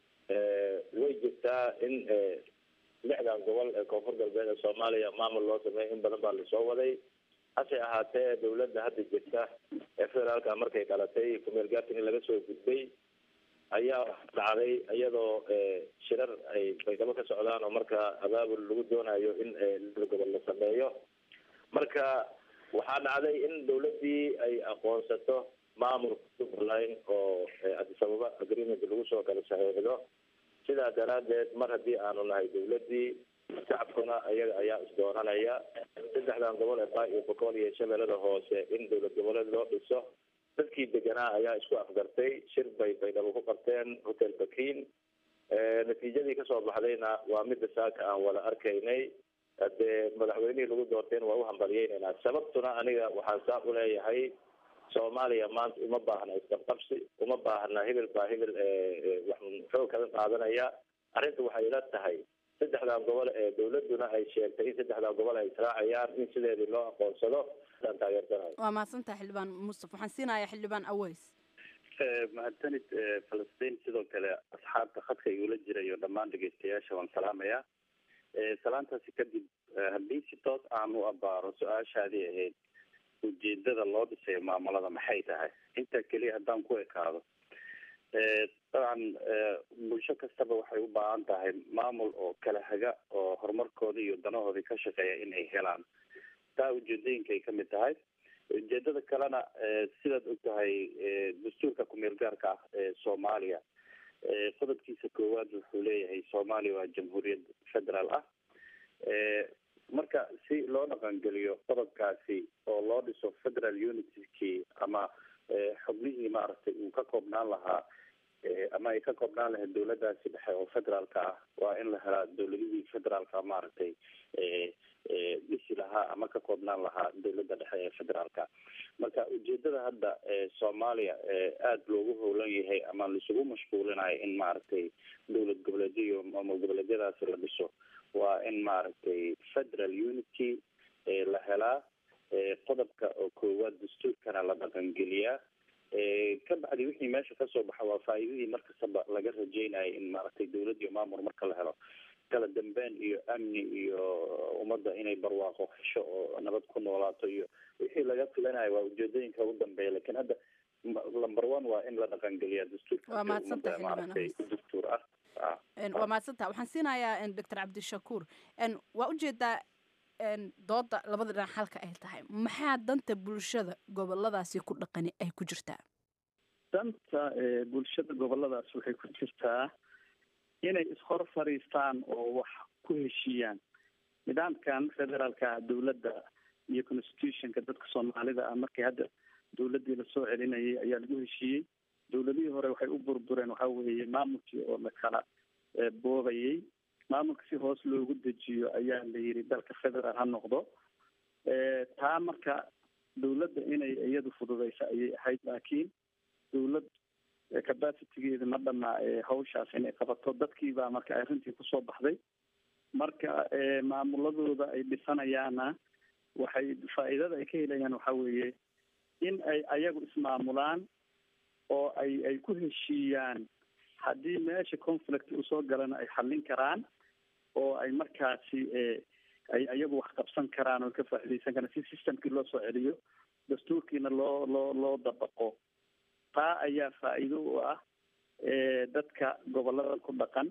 way jirtaa in lixdan gobol ee koonfur galbeed ee soomaaliya maamul loo sameeyo in badan baa lasoo waday hase ahaatee dawladda hadda jirta ee federaalka markay dhalatay kumeel gaarkan in laga soo gudbay ayaa dhacday iyadoo shirar ay baydhabo ka socdaan oo marka abaabul lagu doonayo in lixda gobol la sameeyo marka waxaa dhacday in dawladdii ay aqoonsato maamulka puntland oo addis ababa agreement lagu soo kala saxiixdo sidaa daraadeed mar haddii aanu nahay dawladdii shacabkuna iyaga ayaa isdoonanaya saddexdan gobol ee baa iyo boqol iyo shabeellada hoose in dowlad goboleed loo dhiso dadkii deganaa ayaa isku afgartay shir bay baydhabo ku qabteen hotel bakin natiijadii kasoo baxdayna waa midda saaka aan wada arkaynay hadee madaxweynihii lagu doortayna waa uhambaliyeynaynaa sababtuna aniga waxaan saa uleeyahay soomaaliya maanta uma baahna isqabqabsi uma baahna hebel baa hebel wax xoog kaga qaadanaya arrinta waxay ila tahay saddexdan gobol ee dawladuna ay sheegtay in saddexdan gobol ay israacayaan in sideedii loo aqoonsado aan taageersanayo waa mahadsantaha xildhibaan mustaf waxaan siinayaa xildhibaan aweys mahadsanid falastiin sidoo kale asxaabta khadka igula jira iyo dhammaan dhegeystayaasha waan salaamayaa salaantaasi kadib haddii si toos aan u abaaro su-aashaadii ahayd ujeedada loo dhisayo maamulada maxay tahay intaa keliya haddaan ku ekaado dabcan bulsho kastaba waxay u baahan tahay maamul oo kala haga oo horumarkooda iyo danahoodii ka shaqeeya in ay helaan taa ujeedooyinka ay kamid tahay ujeedada kalena sidaad og tahay dastuurka kumeel gaarka ah ee soomaaliya qodobkiisa koowaad wuxuu leeyahay soomaaliya waa jamhuuriyad federaal ah marka si loo dhaqangeliyo qodobkaasi oo loo dhiso federal unitykii ama xubnihii maaragtay uu ka koobnaan lahaa ama ay ka koobnaan lahayd dawladaasi dhexe oo federaalka ah waa in la helaa dawladihii federaalka maaragtay dhisi lahaa ama ka koobnaan lahaa dawladda dhexe ee federaalka marka ujeedada hadda soomaaliya aada loogu howlan yahay ama laisugu mashquulinayo in maaragtay dowlad goboleedyo iyo maamul goboleedyadaasi la dhiso waa in maaragtay federal unity la helaa qodobka oo koowaad dastuurkana la dhaqangeliyaa ka bacdi wixii meesha kasoo baxa waa faa'iidadii markastaba laga rajeynayo in maaragtay dawlad iyo maamul marka la helo kala dambeyn iyo amni iyo ummadda inay barwaaqo hesho oo nabad ku noolaato iyo wixii laga filanayo waa ujeedooyinka ugu dambeeya lakin hadda number one waa in la dhaqangeliya dastuurka Waa mahadsantahay, ummadda maaragtay dastuur ah Ah. Een, waa mahadsantaha waxaan siinayaa doctor cabdishakuur een, waa ujeedaa een, dooda labada dhinac halka ay tahay maxaa danta bulshada goboladaasi ku dhaqani ay ku jirtaa danta ee, bulshada goboladaas waxay ku jirtaa inay ishor fadhiistaan oo wax ku heshiiyaan nidaamkan federaalka dowladda iyo constitutionka dadka soomaalida ah markii hadda dowladdii lasoo celinayay ayaa lagu heshiiyey dowladihii hore waxay u burbureen waxa weeye maamulkii oo la kala eh, boobayay maamulka si hoos loogu dejiyo ayaa la yidhi dalka federaal ha noqdo Eh, taa marka dowladda inay iyadu fududeysa ayay ahayd laakiin dowlad eh, capacitigeeda ma dhamaa eh, hawshaas inay qabato dadkii baa marka arrintii kusoo baxday marka eh, maamuladooda ay dhisanayaana waxay faa'iidada ay ka helayaan waxa weeye in ay ayagu ismaamulaan oo ay ay ku heshiiyaan haddii meesha conflict usoo galana ay xallin karaan oo ay markaasi eh, ay ayagu wax qabsan karaan oo ka faa'iidaysan karaan si systemkii loo soo celiyo dastuurkiina loo loo loo dabaqo taa ayaa faa'iido u ah eh, dadka gobolada ku dhaqan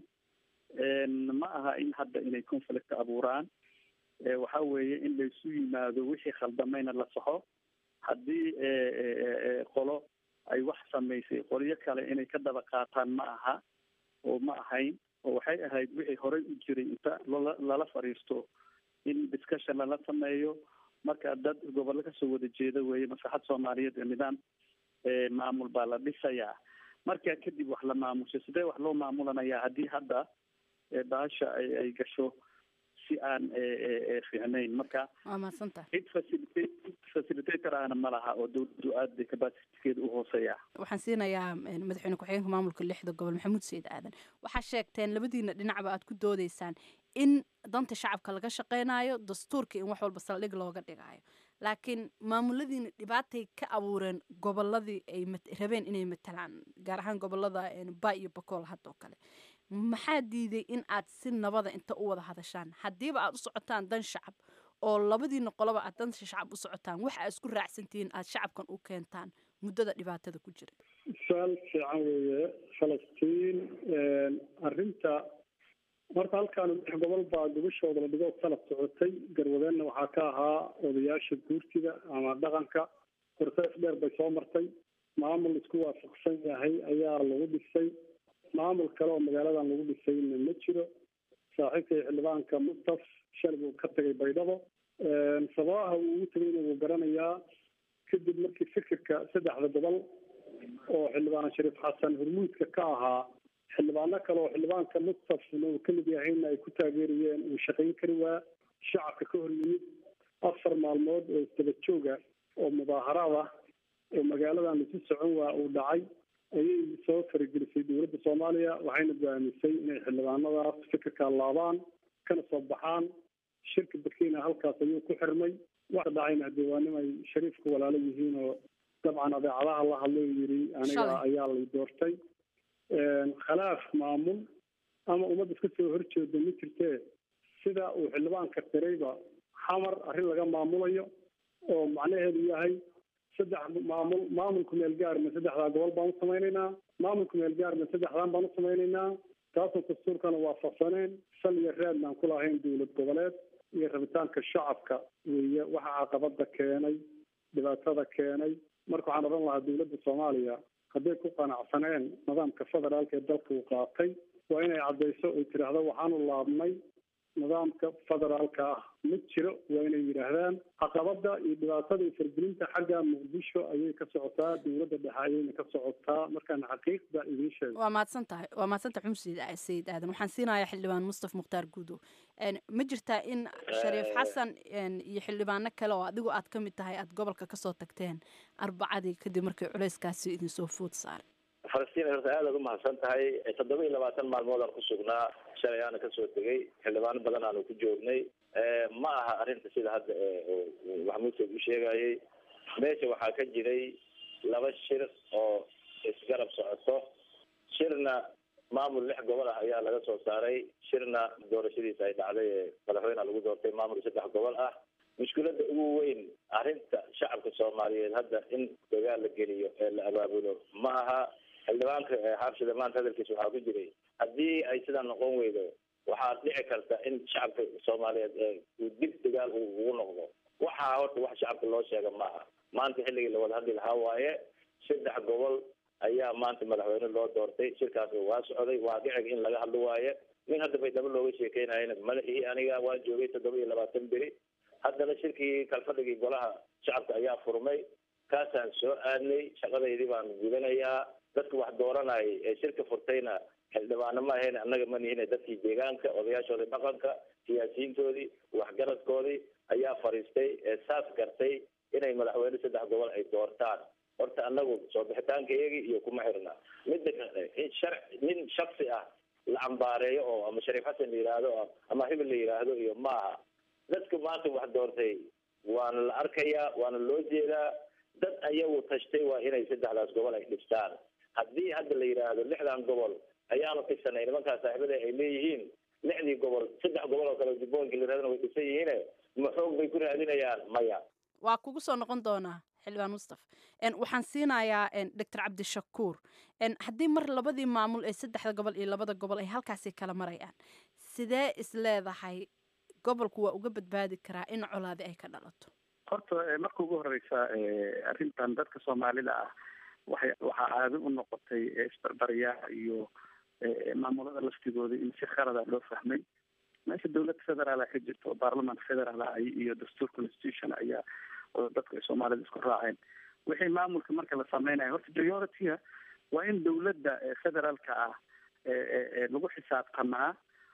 En ma aha in hadda inay conflict abuuraan Eh, waxa weeye in laysu yimaado wixii khaldamayna la saxo haddii eh, eh, eh, qolo ay wax samaysay qolyo kale inay ka daba qaataan ma aha oo ma ahayn oo waxay ahayd wixii horey u jiray inta lala lala fadhiisto in discussion lala sameeyo marka dad gobollo kasoo wada jeeda weeye maslaxad soomaaliyeed ee nidaam eh, maamul baa la dhisayaa marka kadib wax la maamusho sidee wax loo maamulanayaa haddii hadda eh, bahasha ay ay gasho si aan eh, eh, eh, fiicnayn marka waa mahadsantaha cid facilitate facilitator ahna ma laha oo dowladdu aad bay capacitigeeda u hooseeya waxaan siinayaa een, madaxweyne ku-xigeenka maamulka lixda gobol maxamuud sayid aadan waxaa sheegteen labadiina dhinacba aad ku doodeysaan in danta shacabka laga shaqeynayo dastuurka in wax walba saldhig looga dhigayo laakiin maamuladiina dhibaatay ka abuureen goboladii ay mat- rabeen inay matalaan gaar ahaan gobolada een, ba iyo bakool haddoo kale maxaa diiday in aad si nabada inta u wada hadashaan haddiiba aad u socotaan dan shacab oo labadiina qoloba aad dan shacab u socotaan waxa aad isku raacsantihiin aad shacabkan u keentaan muddada dhibaatada ku jira su-aal fiican weeye falastiin arrinta horta halkaan lix gobol baa gubashooda la dhigo kala socotay garwadeenna waxaa ka ahaa odayaasha guurtida ama dhaqanka horsees dheer bay soo martay maamul isku waafaqsan yahay ayaa lagu dhisay maamul kale oo magaaladan lagu dhisayna ma jiro saaxiibkay xildhibaanka mustaf shalay buu ka tagay baydhabo sababaha uu ugu tegayna wuu garanayaa kadib markii fikirka saddexda gobol oo xildhibaan shariif xasan hormuudka ka ahaa xildhibaano kale oo xildhibaanka mustafna uu kamid yahayna ay ku taageerayeen uu shaqayn kari waa shacabka ka hor yimid afar maalmood oo isdaba jooga oo mudaaharaad ah oo magaaladan lasu socon waa uu dhacay ayay soo faragelisay dowladda soomaaliya waxayna go'aamisay inay xildhibaanadaas fikirka laabaan kana soo baxaan shirka burkina halkaas ayuu ku xirmay waxa dhacayna hadee waa nin ay shariifka walaalo yihiin oo dabcan adeecadaha la hadlo yiri aniga Shalay. ayaa lay doortay khilaaf maamul ama ummad iska soo horjeeda ma jirtee sida uu xildhibaanka qirayba xamar arrin laga maamulayo oo macnaheedu yahay saddex maamul maamulku meel gaarna saddexdaa gobol baan u samaynaynaa maamulku meel gaarna saddexdaan baan u samaynaynaa taasoo dastuurkana waafaqsaneen sal iyo raadna aan ku lahayn dowlad goboleed iyo rabitaanka shacabka weeye waxa caqabada keenay dhibaatada keenay marka waxaan odhan lahaa dowladda soomaaliya hadday ku qanacsaneen nidaamka federaalka ee dalka uu qaatay waa inay caddayso ay tidhaahdo waxaanu laabnay nidaamka federaalka ah ma jiro waa inay yidhaahdaan caqabada iyo dhibaatada iyo fargelinta xagga muqdisho ayay ka socotaa dowladda dhexe ayayna ka socotaa markaan xaqiiqda idiin sheego waa mahadsan tahay waa mahadsan tahay xumud sayid sayid aadan waxaan siinayaa xildhibaan mustaf mukhtaar guudow Een, ma jirtaa in shariif xasan een, iyo xildhibaano kale oo adigu aad ka mid tahay aad gobolka kasoo tagteen arbacadii kadib markii culayskaasi idinsoo food saaray falastiin horta aad aad u mahadsan tahay toddoba iyo labaatan maalmood aan ku sugnaa shalay aana kasoo tegay xildhibaano badan aanu ku joognay ma aha arrinta sida hadda ee, oo maxamuud sayd u sheegayay meesha waxaa ka jiray laba shir oo isgarab socoto shirna maamul lix gobol ah ayaa laga soo saaray shirna doorashadiisa ay dhacday ee madaxweyneha lagu doortay maamul saddex gobol ah mushkiladda ugu weyn arrinta shacabka soomaaliyeed hadda in dagaal la geliyo ee la abaabulo ma aha xildhibaanka xaabshida maanta hadalkiisa waxaa ku jiray haddii ay sidaa noqon weydo waxaa dhici karta in shacabka soomaaliyeed uu dib dagaal ugu noqdo waxaa horta wax shacabka loo sheega maaha maanta xilligii lawada hadli lahaa waaye saddex gobol ayaa maanta madaxweyne loo doortay shirkaas waa socday waa dhicig in laga hadlo waaye nin hadda baydhabo looga sheekeynayana madaxii aniga waa joogay toddoba iyo labaatan beri haddana shirkii kalfadhigii golaha shacabka ayaa furmay kaasaan soo aadnay shaqadaydii baan gudanayaa dadka wax dooranayay ee shirka furtayna xildhibaano ma ahayn annaga ma nihine dadkii deegaanka odayaashoodii dhaqanka siyaasiyiintoodii waxgaradkoodii ayaa fariistay ee saas gartay inay madaxweyne saddex gobol ay doortaan horta annagu soo bixitaanka iyagii iyo kuma xirna midda kale in shar nin shaksi ah la cambaareeyo oo ama shariif xasan la yidhaahdo ama hibil la yidhaahdo iyo maaha dadka maanta wax doortay waana la arkayaa waana loo jeedaa dad ayagu tashtay waa inay saddexdaas gobol ay dhistaan haddii hadda la yidhaahdo lixdan gobol ayaanu dhisanay nimankaa saaxiibada ay leeyihiin lixdii gobol saddex gobol oo kale jubbooyinka la yidhahdana way dhisan yihiine ma xoog bay ku raadinayaan maya waa kugu soo noqon doonaa xildhibaan mustaf waxaan siinayaa doctor cabdishakuur haddii mar labadii maamul ee saddexda gobol iyo labada gobol ay halkaasi kala marayaan sidee is leedahay gobolku waa uga badbaadi karaa in colaadi ay ka dhalato horta marka ugu horeysa arrintan dadka soomaalida ah waxay waxaa caado u noqotay isbarbaryaa iyo maamulada laftigooda in si khalada loo fahmay meesha dawladda federaal ka jirto oo baarlamanka federaal ah iyo dastuur constitution ayaa dadka ay soomaalida isku raaceen wixii maamulka marka la sameynaya horta priority-ga waa in dawladda federaalka ah lagu xisaabtamaa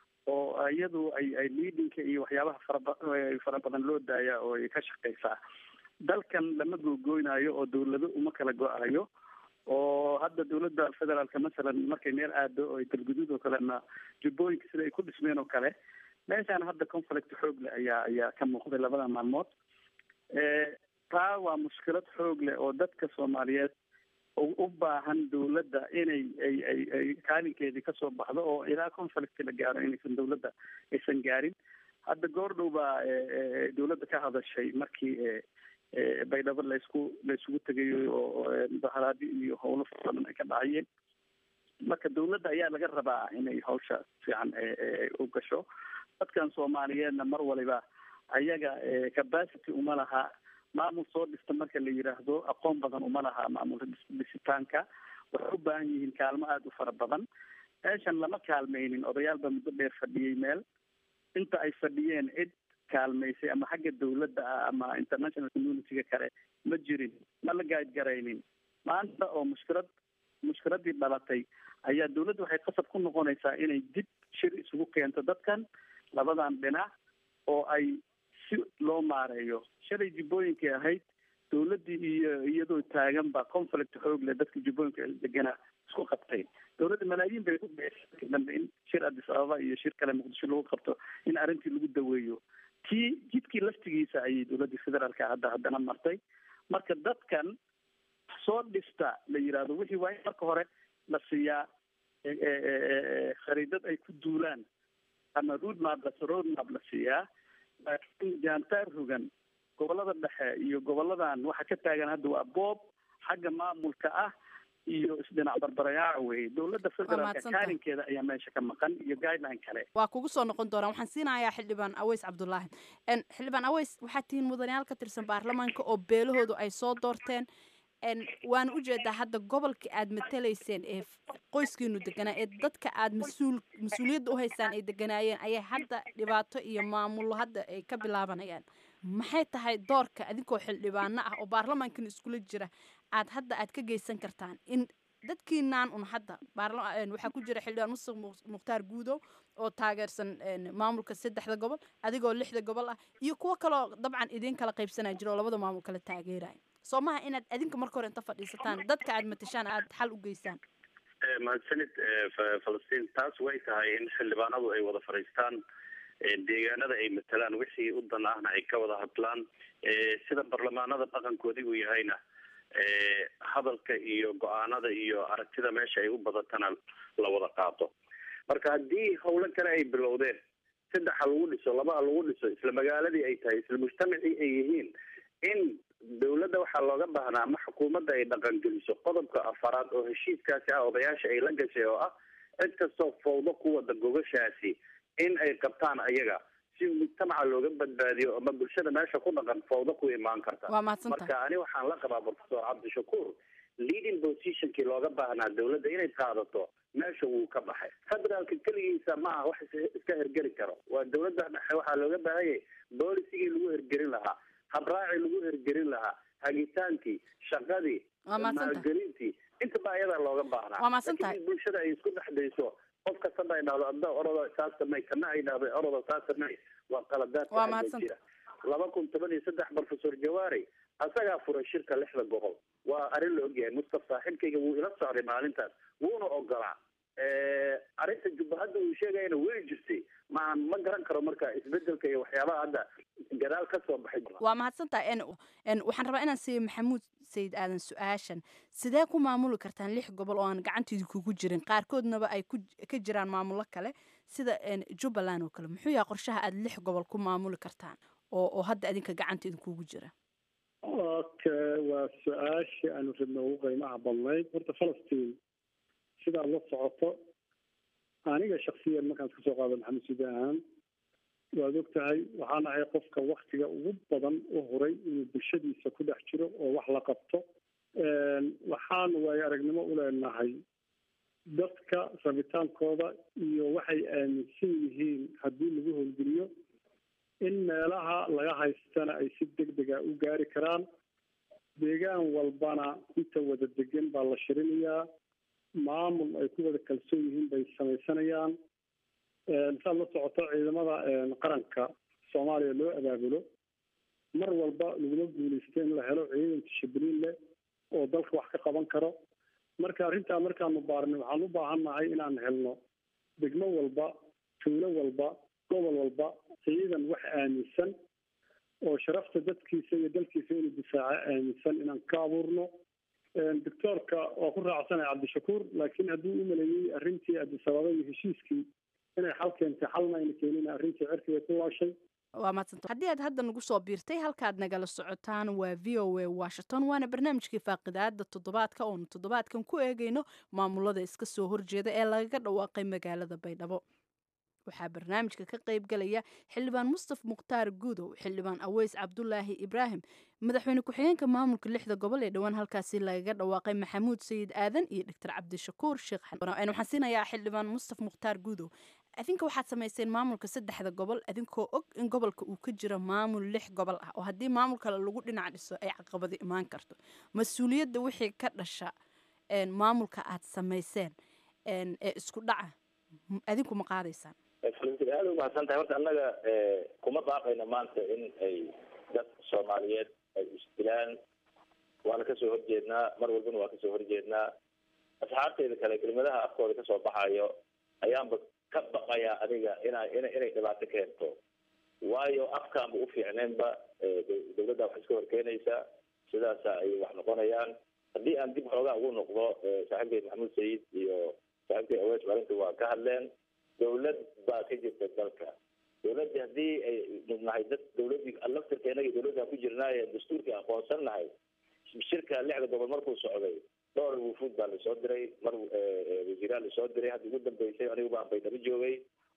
oo iyadu ay ay leadingka iyo waxyaabaha faraba fara badan loo daaya oo ay ka shaqeysaa dalkan lama googooynayo oo dawlado uma kala go-ayo oo hadda dawladda federaalka masalan markay meel aado oo galguduud oo kalena jubbooyinka sida ay ku dhismeen oo kale meeshaan hadda conflict xoog leh ayaa ayaa ka muuqday labada maalmood taa waa mushkilad xoog leh oo dadka soomaaliyeed u baahan dawladda inay ay ay ay kaalinkeedii kasoo baxdo oo ilaa conflict la gaaro inaysan dawladda aysan gaarin hadda goordhow baa dawladda ka hadashay markii baydhabo laysku layskugu tegayo oo mudaharaadi iyo howlo fara badan ay ka dhacayeen marka dawladda ayaa laga rabaa inay hawsha fiican u gasho dadkan soomaaliyeedna mar waliba ayaga capacity uma laha maamul soo dhista marka la yidhaahdo aqoon badan uma laha maamul dhisitaanka waxay u baahan yihiin kaalmo aada u fara badan meeshan lama kaalmaynin odayaal baa muddo dheer fadhiyey meel inta ay fadhiyeen cid kaalmaysay ama xagga dawladda ah ama international community-ga kale ma jirin ma la gaadgaraynin maanta oo mushkilad mushkiladii dhalatay ayaa dawladda waxay qasab ku noqonaysaa inay dib shir isugu keento dadkan labadan dhinac oo ay si loo maareeyo shalay jubbooyinkay ahayd dawladdii iyo iyadoo taagan baa conflict xoog leh dadka jubbooyinka deganaa isku qabtay dawladda malaayiin bay ku bixisay dambe in shir addis ababa iyo shir kale muqdisho lagu qabto in arrintii lagu daweeyo kii jidkii laftigiisa ayay dawladdii federaalka hadda haddana martay marka dadkan soo dhista la yidhaahdo wixii waa in marka hore la siiyaa khariidad ay ku duulaan ama road map la road map la siiyaa laakiin jaantaar rogan gobolada dhexe iyo goboladan waxa ka taagan hadda waa boob xagga maamulka ah iyo isdhinac barbarayaaca weye dawladda federaalka kaalinkeeda ayaa meesha ka maqan iyo guideline kale waa kugu soo noqon doonaa waxaan siinayaa xildhibaan aweys cabdulaahi xildhibaan aweys waxaad tihiin mudanayaal ka tirsan baarlamaanka oo beelahoodu ay soo doorteen waana ujeedaa hadda gobolka aad matalayseen ee qoyskiinu deganaa ee dadka aad mas-uul mas-uuliyadda uhaysaan ay deganaayeen ayay hadda dhibaato iyo maamullo hadda ay ka bilaabanayaan maxay tahay doorka adinkoo xildhibaano ah oo baarlamaankan iskula jira aad hadda aad ka geysan kartaan in dadkiinaan un hadda waxaa ku jira xildhibaan musuq mukhtaar guudow oo taageersan maamulka saddexda gobol adigoo lixda gobol ah iyo kuwo kaloo dabcan idiin kala qaybsanaa jira oo labada maamul kala taageeraya soo maha inaad adinka marka hore inta fadhiisataan dadka aad matashaan aad xal u geysaan mahadsanid falastiin taas way tahay in xildhibaanadu ay wada fadhiistaan deegaanada ay matalaan wixii u dan ahna ay ka wada hadlaan sida barlamaanada dhaqankoodii uu yahayna hadalka iyo go-aanada iyo aragtida meesha ay u badatana la wada qaato marka haddii howlo kale ay bilowdeen saddex ha lagu dhiso laba ha lagu dhiso isla magaaladii ay tahay isla mujtamacii ay yihiin in dawladda waxaa looga baahnaa ama xukuumadda ay dhaqangeliso qodobka afaraad oo heshiiskaasi ah odayaasha ay la gashay oo ah cid kastoo fawdo ku wada gogashaasi in ay qabtaan ayaga si mujtamaca looga badbaadiyo ama bulshada meesha ku dhaqan fawdo ku imaan karta Waa mahadsantahay. marka ani waxaan la qabaa professor cabdishakuur leading positionkii looga baahnaa dawladda inay qaadato meesha wuu ka baxay federaalka keligiisa ma aha wax is- iska hergeli karo waa dawladda dhexe waxaa looga baahanyay boolicigii lagu hergelin lahaa habraacii lagu hergelin lahaa hagitaankii shaqadii Waa mahadsantahay. maalgelintii intaba ayadaa looga baahnaa Waa mahadsantahay. Laakiin in bulshada ay isku dhex dayso qof kastaba ay dhahdo adda orodo saas samey kana ay dhahdo orodo saas samey waa qaladaadka Waa hadda mahadsantahay. jira laba kun toban iyo saddex professor jawaari asagaa furay shirka lixda gobol waa arrin la ogyahay mustaf saaxiibkayga wuu ila socday maalintaas wuuna ogolaa arrinta jubbahadda uu sheegayana way jirtay ma ma garan karo marka isbedelka iyo waxyaabaha hadda gadaal ka soo baxay waa mahadsantahay n n waxaan rabaa inaan siiyo maxamuud sayid aadan su-aashan sidee ku maamuli kartaan lix gobol oo aan gacanteedi kugu jirin qaarkoodnaba ay ku ka jiraan maamulo kale sida n jubbaland oo kale muxuu yahay qorshaha aad lix gobol ku maamuli kartaan oo oo hadda adinka gacanteeda kugu jira okay waa su-aashii aanu rabna ugu qiimaha badnayd horta falastiin sidaad la socoto aniga shaksiyan markaan iska soo qaado maxamed sidi ahaan waad og tahay waxaan ahay qofka waktiga ugu badan u huray inuu bulshadiisa ku dhex jiro oo wax la qabto waxaan waayo aragnimo u leenahay dadka rabitaankooda iyo waxay aaminsan yihiin haddii lagu howlgeliyo in meelaha laga haystana ay si deg dega u gaari karaan deegaan walbana inta wada degan baa la shirinayaa maamul ay ku wada kalsoon yihiin bay samaysanayaan saad la socoto ciidamada qaranka soomaaliya loo abaabulo mar walba laguma guuleysta in la helo ciidan tishabriin leh oo dalka wax ka qaban karo marka arrintaa markaanu baarnay waxaan u baahannahay inaan helno degmo walba tuulo walba gobol walba ciidan wax aaminsan oo sharafta dadkiisa iyo dalkiisa inuu difaaco aaminsan inaan ka abuurno doctoorka waa ku raacsanaya cabdishakuur laakiin hadduu u maleeyey arrintii adisababa iyo heshiiskii inay xal keentay xalna ayna keenin arrintii cirkiga ku laashay waa mahadsanta haddii aad hadda nagu soo biirtay halkaad nagala socotaan waa v o a washington waana barnaamijkii faaqidaada toddobaadka oonu toddobaadkan ku eegayno maamulada iska soo horjeeda ee lagaga dhawaaqay magaalada baydhabo waxaa barnaamijka ka qayb galaya xildhibaan mustaf mukhtaar guudow xildhibaan aweys cabdulaahi ibraahim madaxweyne ku-xigeenka maamulka lixda gobol ee dhowaan halkaasi lagaga dhawaaqay maxamuud sayid aadan iyo doctor cabdishakuur sheekh waxaan siinayaa xildhibaan mustaf mukhtaar guudow adinka waxaad samayseen maamulka saddexda gobol adinkoo og in gobolka uu ka jiro maamul lix gobol ah oo haddii maamul kale lagu dhinac dhiso ay caqabado imaan karto mas-uuliyadda wixii ka dhasha maamulka aad samayseen ee isku dhaca adinku ma qaadaysaan falastiin aada umahadsan tahay horta annaga kuma baaqayno maanta in ay dad soomaaliyeed ay isdilaan waana kasoo horjeednaa mar walbana waa kasoo horjeednaa asxaabteyda kale kelimadaha afkooda kasoo baxayo ayaanba ka baqayaa adiga ina ina inay dhibaato keento waayo afkaanba ufiicneenba dawladda wax iska horkeenaysa sidaasa ay wax noqonayaan haddii aan dib xoogaa ugu noqdo saaxiibkay maxamuud sayid iyo saaxiibkay awees arrinta waa ka hadleen dawlad baa ka jirta dalka dawladdi haddii ay nahay dad dawladii laftirkeena iyo dawladda ku jirnaaye dastuurkii aqoonsan nahay shirka lixda gobol markuu socday dhowr wufuud baa lasoo diray mar wasiiraa lasoo diray hadda ugu dambeysay anigu baan baydhabo joogay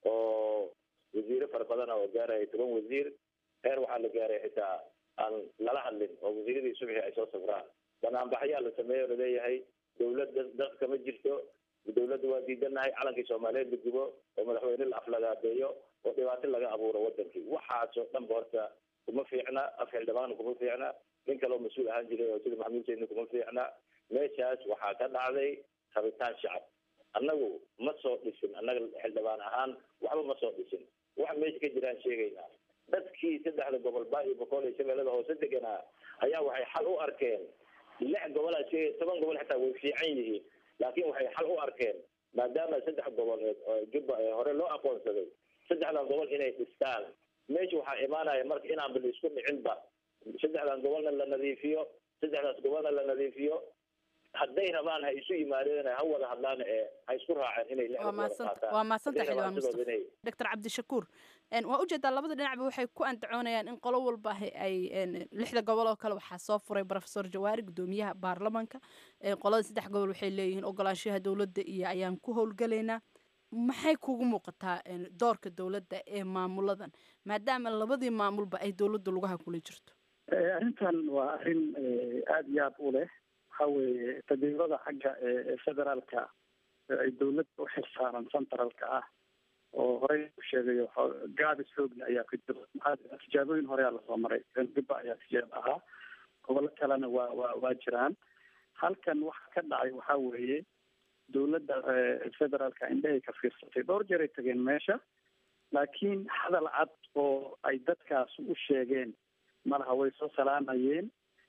oo wasiire fara badan oo gaaraya toban wasiir heer waxaa la gaaray xitaa aan lala hadlin oo wasiiradii subxi ay soo safraan banaanbaxyaa la sameeyo laleeyahay dawlad dadka ma jirto dawladda waa diidanahay calankii soomaaliyeed la gubo oo madaxweyne la aflagaadeeyo oo dhibaato laga abuuro wadankii waxaasoo dhanba horta kuma fiicna af xildhibaanna kuma fiicna nin kaleo mas-uul ahaan jiray oo sida maxamuud sayidna kuma fiicna meeshaas waxaa ka dhacday rabitaan shacab annagu ma soo dhisin annaga xildhibaan ahaan waxba ma soo dhisin wax meesha ka jiraan sheegaynaa dadkii saddexda gobol baa iyo boqol iyo shabeellada hoose deganaa ayaa waxay xal u arkeen lix gobolaa sheegay toban gobol xitaa way fiican yihiin laakiin waxay xal u arkeen maadaama saddex gobol ee jubba ee hore loo aqoonsaday saddexdan gobol inay dhistaan meesha waxaa imaanaya marka inaanba la isku dhicinba saddexdan gobolna la nadiifiyo saddexdaas gobolna la nadiifiyo hadday rabaan ha isu yimaadeen ha wada hadlaan ee ha isku raaceen inay waa mahadsanta waa mahadsanta xildhibaan mustafa doctor cabdishakuur waa ujeedaa labada dhinacba waxay ku andacoonayaan in qolo walba ay lixda gobol oo kale waxaa soo furay professor jawaari gudoomiyaha baarlamanka qolada saddex gobol waxay leeyihiin ogolaanshaha dowladda iyo ayaan ku howlgalaynaa maxay kugu muuqataa doorka dowladda ee maamuladan maadaama labadii maamulba ay dowladda lugaha kula jirto arrintan waa arrin aada iyo aada u leh waxa weeye tadriibada xagga federaalka ay dowladda u xirsaaran centralka ah oo horey u sheegayo gaabis xoogle ayaa ka jiro maxaa tijaabooyin horeyaa lasoo maray gaba ayaa tijaab ahaa gobollo kalena waa waa waa jiraan halkan waxa ka dhacay waxa weeye dowladda federaalka indhahay ka fiirsatay dhowr jeer ay tageen meesha laakiin hadal cad oo ay dadkaas u sheegeen malaha way soo salaamayeen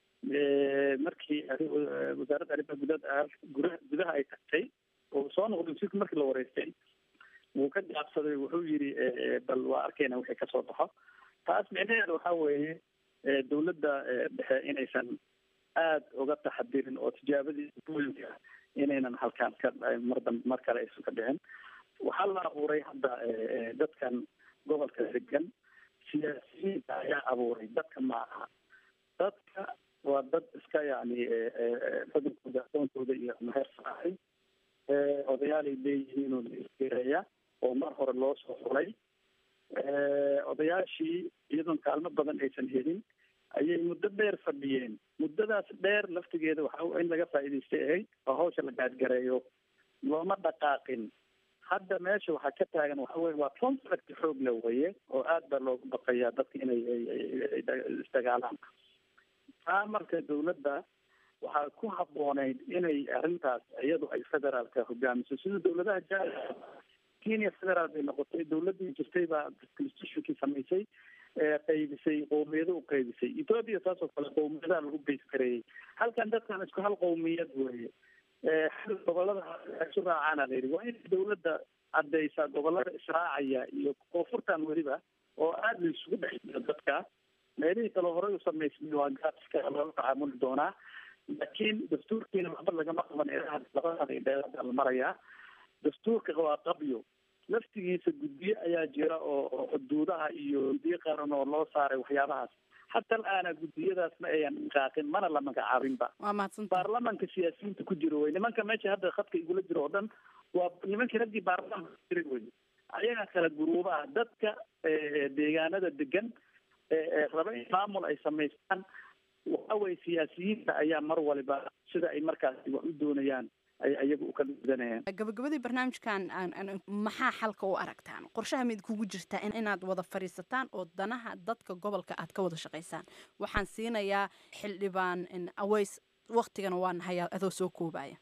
markii wasaaradda arrimaha gudaha gudaha ay tagtay oo soo noqday wasiirka markii la wareystay wuu ka jaabsaday wuxuu yidhi bal waa arkayna wixii kasoo baxo taas micnaheeda waxa weeye dowladda dhexe inaysan aada uga taxadirin oo tijaabadii booyinka inaynan halkaan ka mar dambe mar kale aysan ka dhicin waxaa la abuuray hadda dadkan gobolka degan siyaasiyiinta ayaa abuuray dadka ma aha dadka waa dad iska yani xudunkooda aqoontooda iyo meher saaxay odayaalay leeyihiin oo la isgeeraya oo mar hore loo soo xulay odayaashii iyadoon kaalmo badan aysan helin ayay muddo dheer fadhiyeen muddadaas dheer laftigeeda waxa in laga faa'iidaystay ahayd oo hawsha la gaadgareeyo looma dhaqaaqin hadda meesha waxaa ka taagan waxa weye waa conflict xoog le weye oo aad baa loogu baqayaa dadka inay isdagaalaan taa marka dowladda waxaa ku habbooneyd inay arrintaas iyadu ay federaalka hogaamiso sida dowladaha ja kenya federaal bay noqotay dowladdii jirtay baa constitutionkii samaysay qaybisay qowmiyado u qaybisay ethoopia saas oo kale qowmiyadaha lagu beys kareeyey halkan dadkan isku hal qowmiyad weeye xal gobolada isu raacaana la yidhi waa in dowladda caddaysaa gobolada israacaya iyo koonfurtan weliba oo aada la isugu dhex jiro dadka meelihii kale horey u samaysmay waa gaaska loola tacaamuli doonaa laakiin dastuurkiina waxba lagama qaban labada dheerada la marayaa dastuurka waa qabyo laftigiisa guddiye ayaa jira oo xuduudaha iyo guddiye qaran oo loo saaray waxyaabahaas hatta al-aana guddiyadaas ma ayan dhaqaaqin mana la magacaabinba baarlamanka siyaasiyiinta ku jiro wey nimanka meesha hadda khadka igula jiro oo dhan waa nimankii raggii baarlamanka jira wey ayaga kala guruubaha dadka deegaanada degan raba in maamul ay samaystaan waxa weye siyaasiyiinta ayaa mar waliba sida ay markaasi wax u doonayaan ay ayaga u kala gudanayaan gabagabadii barnaamijkan maxaa xalka u aragtaan qorshaha mid kugu jirtaa inaad wada fadhiisataan oo danaha dadka gobolka aad ka wada shaqaysaan waxaan siinayaa xildhibaan aweys waktigana waa nahayaa adoo soo koobaya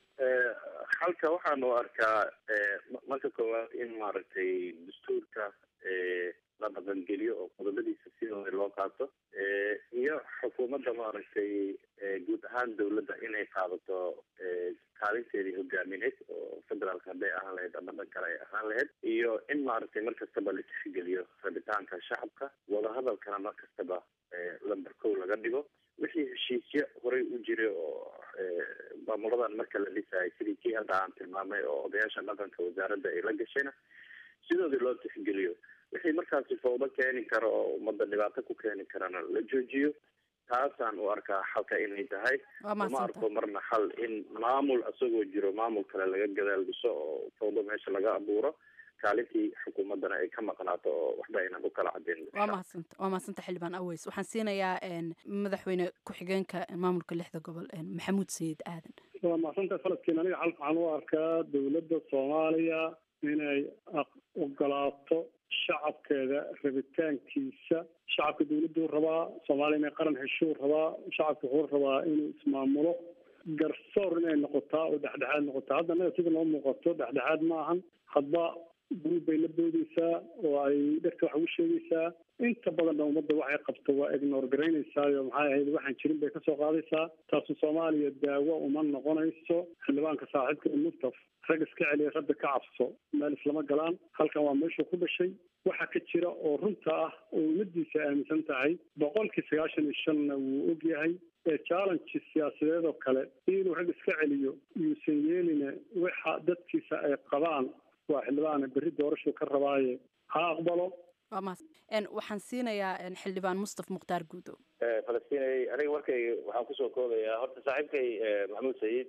xalka waxaan u arkaa marka koowaad in maaragtay dastuurka la dhaqangeliyo oo qodobadiisa sidooda loo qaato iyo xukuumadda maaragtay guud ahaan dowladda inay qaadato kaalinteedii hogaamineed oo federaalka hadday ahaan lahayd ama dhan kale ay ahaan lahayd iyo in maaragtay mar kastaba la tixgeliyo rabitaanka shacabka wadahadalkana mar kastaba lamber kow laga dhigo wixii heshiisyo horey u jiray oo maamuladan marka la dhisayay sidii kii hadda aan tilmaamay oo odayaasha dhaqanka wasaaradda ay la gashayna sidoodii loo tixgeliyo wixii markaasi fawdo keeni kara oo ummadda dhibaato ku keeni karana la joojiyo taasaan u arkaa xalka inay tahay uma arko marna xal in maamul isagoo jiro maamul kale laga gadaal dhiso oo fawdo meesha laga abuuro kaalintii xukuumaddana ay ka maqnaato oo waxba aynan u kala cadin waa mahadsanta waa mahadsanta xildhibaan aweys waxaan siinayaa madaxweyne ku-xigeenka maamulka lixda gobol maxamuud sayid aadan waa mahadsanta faladkiin aniga xal waxaan u arkaa dowladda soomaaliya inay ogolaato shacabkeeda rabitaankiisa shacabka dowladdu rabaa soomaaliya inay qaran heshuu rabaa shacabka wuxuu rabaa inuu ismaamulo garsoor inay noqotaa oo dhexdhexaad noqotaa hadda anaga sida noo muuqato dhexdhexaad ma ahan hadba guruub bay la boodeysaa oo ay dhegta wax ugu sheegaysaa inta badanna ummadda waxay qabto waa ignor garaynaysaao maxay ahayd waxaan jirin bay kasoo qaadaysaa taasu soomaaliya daawo uma noqonayso xildhibaanka saaxiibka muftaf rag iska celiya rabbi ka cabso meel islama galaan halkan waa meeshuu ku dhashay waxa ka jira oo runta ah oo ummadiisa aaminsan tahay boqolkii sagaashan iyo shanna wuu og yahay challenge siyaasadeed oo kale inuu rag iska celiyo yuusan yeelina waxa dadkiisa ay qabaan waa xildhibaana berri doorashuu ka rabaaye ha aqbalo waa mahad waxaan siinayaa xildhibaan mustaf mukhtaar guudow falastinay aniga markay waxaan kusoo koobayaa horta saaxiibkay maxamuud sayid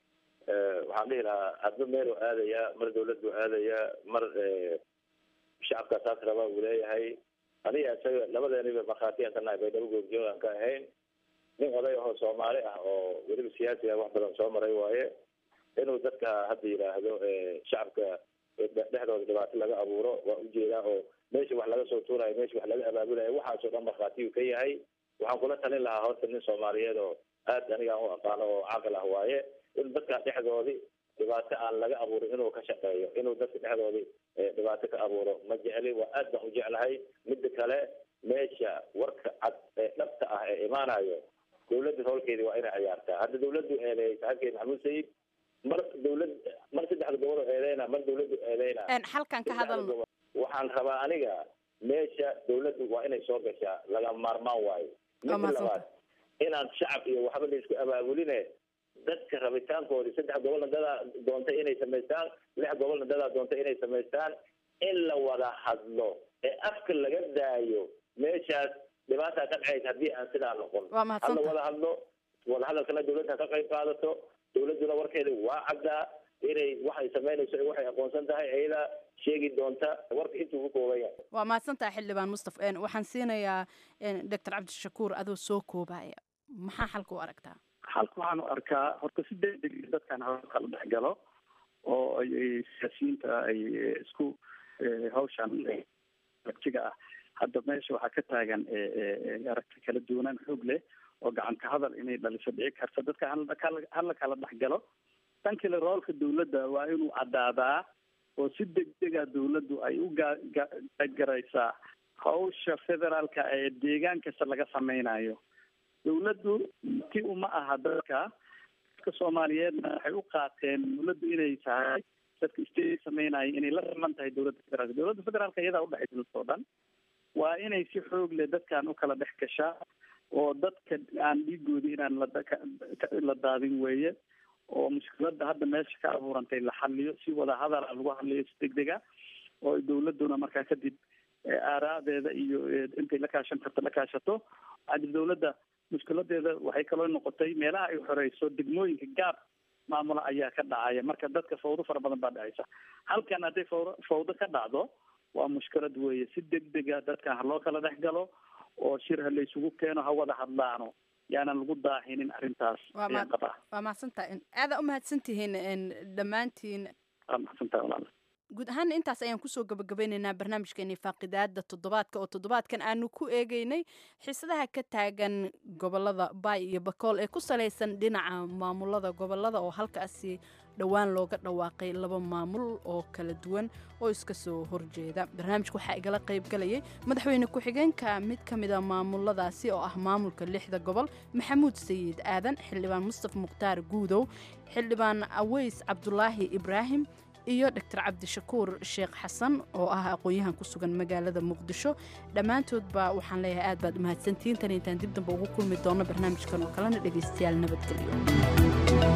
waxaan dhihi lahaa hadba meeluu aadayaa mar dawladdu aadayaa mar shacabka saas rabaa uu leeyahay aniga isaga labadeeniba markhaatiyaan ka nahay baydhabo goobjoog aan ka ahayn nin oday ahoo soomaali ah oo weliba siyaasi ah wax badan soo maray waaye inuu dadka hadda yidhaahdo shacabka dhexdooda dhibaato laga abuuro waa ujeedaa oo meesha wax laga soo tuurayo meesha wax laga abaabulayo waxaasoo dhan markhaatiyuu ka yahay waxaan kula talin lahaa horta nin soomaaliyeed oo aad anigaan u aqaano oo caqil ah waaye in dadka dhexdoodii dhibaato aan laga abuurin inuu ka shaqeeyo inuu dadka dhexdoodii dhibaato ka abuuro ma jecli waa aad baan u jeclahay midda kale meesha warka cad ee dhabta ah ee imaanayo dawladda roolkeedii waa inay ciyaartaa hadda dawladdu eedeeyay saaxiibkeed maxamuud sayid mar dawlad mar saddexda gobol oo eedeyna mar dawladdu eedeyna halkan ka hadalno waxaan rabaa aniga meesha dawladdu waa inay soo gashaa laga maarmaan waayo midda labaad inaan shacab iyo waxba la isku abaabuline dadka rabitaankoodii saddex gobolna dadaa doontay inay samaystaan lix gobolna dadaa doontay inay samaystaan in la wada hadlo ee afka laga daayo meeshaas dhibaataa ka dhacaysa haddii aan sidaa noqon hala wada hadlo wada hadalkana dawladda ka qayb qaadato dawladduna warkeeda waa caddaa inay waxay samaynayso ee waxay aqoonsan tahay ayadaa sheegi doonta warka intuu ku kooban yahay waa mahadsantaha xildhibaan mustaf waxaan siinayaa doctor cabdishakuur adoo soo koobaya maxaa xalka u aragtaa xalka waxaan u arkaa horta si degdeg dadkan hawsha la dhex galo oo ay siyaasiyiinta ay isku hawshan aragtiga ah hadda meesha waxaa ka taagan aragti kala duwanaan xoog leh oo gacanka hadal inay dhaliso dhici karta dadka hala kala dhex galo tan kale roolka dawladda waa inuu caddaadaa oo si degdega dawladdu ay u gagaraysaa hawsha federaalka ee deegaan kasta laga sameynayo dawladdu ti uma aha dadka dadka soomaaliyeedna waxay u qaateen dawladdu inay tahay dadka state sameynaya inay la riman tahay dawladda federaalka dawladda federaalka iyadaa udhexaysa dadka o dhan waa inay si xoog leh dadkan u kala dhex gashaa oo dadka aan dhiigoodi inaan la daadin weeye oo mushkiladda hadda meesha ka abuurantay la xaliyo si wada hadala lagu hadliyo si degdega oo dawladduna markaa kadib aaraadeeda iyo intay la kaashan karto la kaashato hadib dawladda mushkiladeeda waxay kaloo noqotay meelaha ay xoreyso degmooyinka gaab maamula ayaa ka dhacaya marka dadka fawdo fara badan baa dhacaysa halkan hadday fawdo fawdo ka dhacdo waa mushkilad weeye si degdega dadkan ha loo kala dhex galo oo shir ha laysugu keeno ha wada hadlaano yaanan lagu daahinin arrintaas ayaan qabaa waa mahadsantaha aadaa u mahadsantihiin dhammaantiin waa mahadsantaha walaal guud ahaana intaas ayaan kusoo gabagabeyneynaa barnaamijkeeni faaqidaada toddobaadka oo toddobaadkan aanu ku eegeynay xiisadaha ka taagan gobolada baay iyo bakool ee ku salaysan dhinaca maamulada gobolada oo halkaasi dhowaan looga dhawaaqay laba maamul oo kala duwan oo iska soo horjeeda barnaamijka waxaa igala qayb galayay madaxweyne ku-xigeenka mid ka mida maamuladaasi oo ah maamulka lixda gobol maxamuud sayid aadan xildhibaan mustaf mukhtaar guudow xildhibaan aweys cabdulaahi ibraahim iyo doctor cabdishakuur sheekh xasan oo ah aqoon-yahan ku sugan magaalada muqdisho dhammaantoodba waxaan leeyahay aad baad umahadsantihiin tan intaan dib damba ugu kulmi doono barnaamijkan oo kalena dhegaystayaal nabadgelyo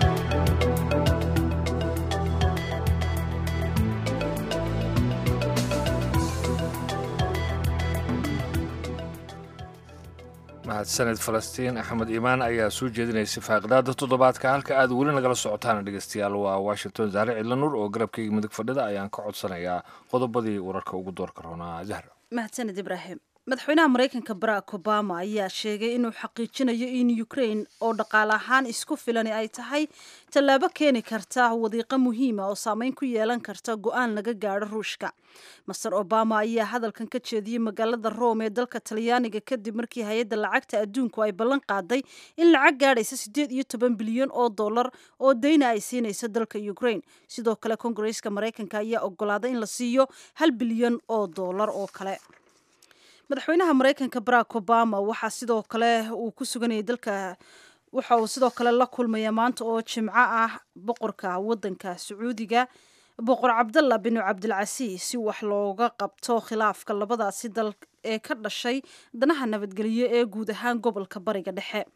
mahadsaned falastiin axmed iimaan ayaa soo jeedinaysay faaqidaada toddobaadka halka aad weli nagala socotaan dhegeystayaal waa washington zaare cidlanuur oo garabkayga midig fadhida ayaan ka codsanayaa qodobadii wararka ugu doorka roonaa zahra mahadsaned ibraahim madaxweynaha maraykanka barack obama ayaa sheegay inuu xaqiijinayo in ukraine oo dhaqaale ahaan isku filani ay tahay tallaabo keeni karta wadiiqo muhiima oo saameyn ku yeelan karta go-aan laga gaadho ruushka master obama ayaa hadalkan ka jeediyey magaalada rome ee dalka talyaaniga kadib markii hay-adda lacagta adduunku ay ballan qaaday in lacag gaadhaysa siddeed iyo toban bilyan oo dollar oo dayna ay siinayso dalka ukraine sidoo kale kongareska maraykanka ayaa ogolaaday in la siiyo hal bilyan oo dollar oo kale madaxweynaha maraykanka barack obama waxaa sidoo kale uu ku suganayay dalka waxa uu sidoo kale la kulmaya maanta oo jimco ah boqorka wadanka sacuudiga boqor cabdalla binu cabdilcasiis si wax looga qabto khilaafka labadaasi dal ee ka dhashay danaha nabadgelyo ee guud ahaan gobolka bariga dhexe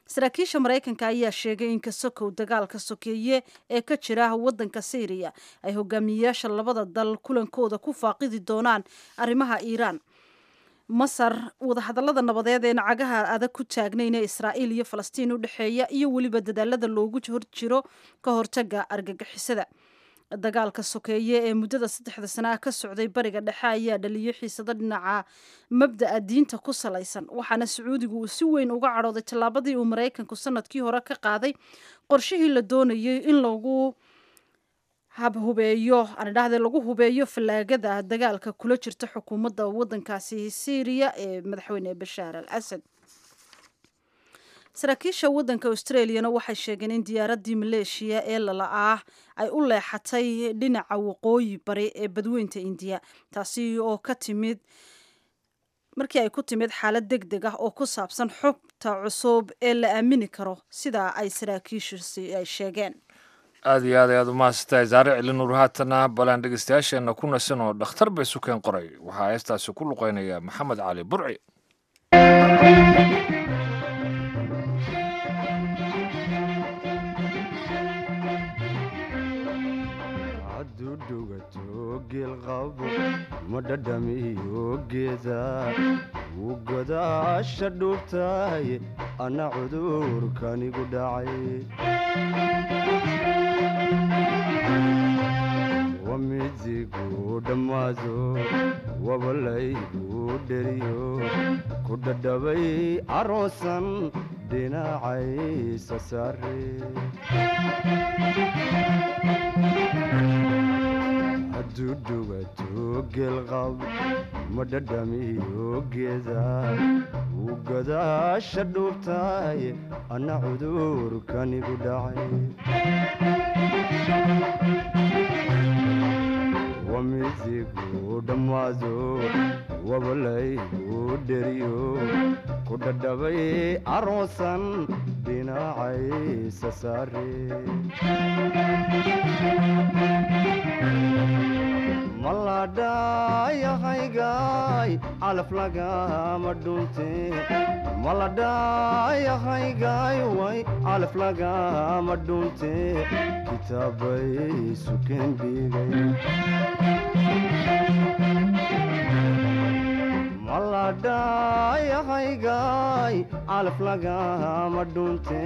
saraakiisha maraykanka ayaa sheegay in kasokow dagaalka sokeeye ee ka jira waddanka syriya ay hogaamiyeyaasha labada dal kulankooda ku faaqidi doonaan arrimaha iiraan masar wadahadallada nabadeed ee nacagaha adag ku taagnayn ee israa'iil iyo falastiin u dhexeeya iyo weliba dadaalada loogu horjiro ka hortaga argagixisada dagaalka sokeeye ee muddada saddexda sana ah ka socday bariga dhexe ayaa dhaliyay xiisado dhinaca mabda'a diinta ku salaysan waxaana sacuudigu uu si weyn uga cadhooday tallaabadii uu maraykanku sanadkii hore ka qaaday qorshihii la doonayay in lagu habhubeeyo anidhahde lagu hubeeyo fallaagada dagaalka kula jirta xukuumadda waddankaasi syriya ee madaxweyne bashaar al asad saraakiisha waddanka australiana waxay sheegeen in diyaaraddii maleeshiya ee lala-ah ay u leexatay dhinaca waqooyi bari ee badweynta indiya taasi oo ka timid markii ay ku timid xaalad deg deg ah oo ku saabsan xubta cusub ee la aamini karo sidaa ay saraakiishusi ay sheegeen aada iyo aad ayaad umahadsantahay saare celinuur haatana balaan dhegeystayaasheenna ku nasan oo dhakhtar bay sukeen qoray waxaa heestaasi ku luqeynaya maxamed cali burci ma dhadhamiyo geeda wuu godaasha dhuubtahay anna cudurkanigu dhacay wamidigu dhammaado wabalaygu dheriyo ku dhadhabay aroosan dhinacaysa saare hadduu dhugato geelqab ma dhadhamiyo geeda wuu godaasha dhuubtahay anna cudurkanigu dhacay wamidigu dhammaado wabalaygu dheriyo ku dhadhabay aroosan dhinacaysa saare maladhayahaygaay calaf lagama dhunte maladhayahaygaay way calaf lagama dhunte kitaabay sukeen dhigay maladhayahaygaay calaf lagama dhunte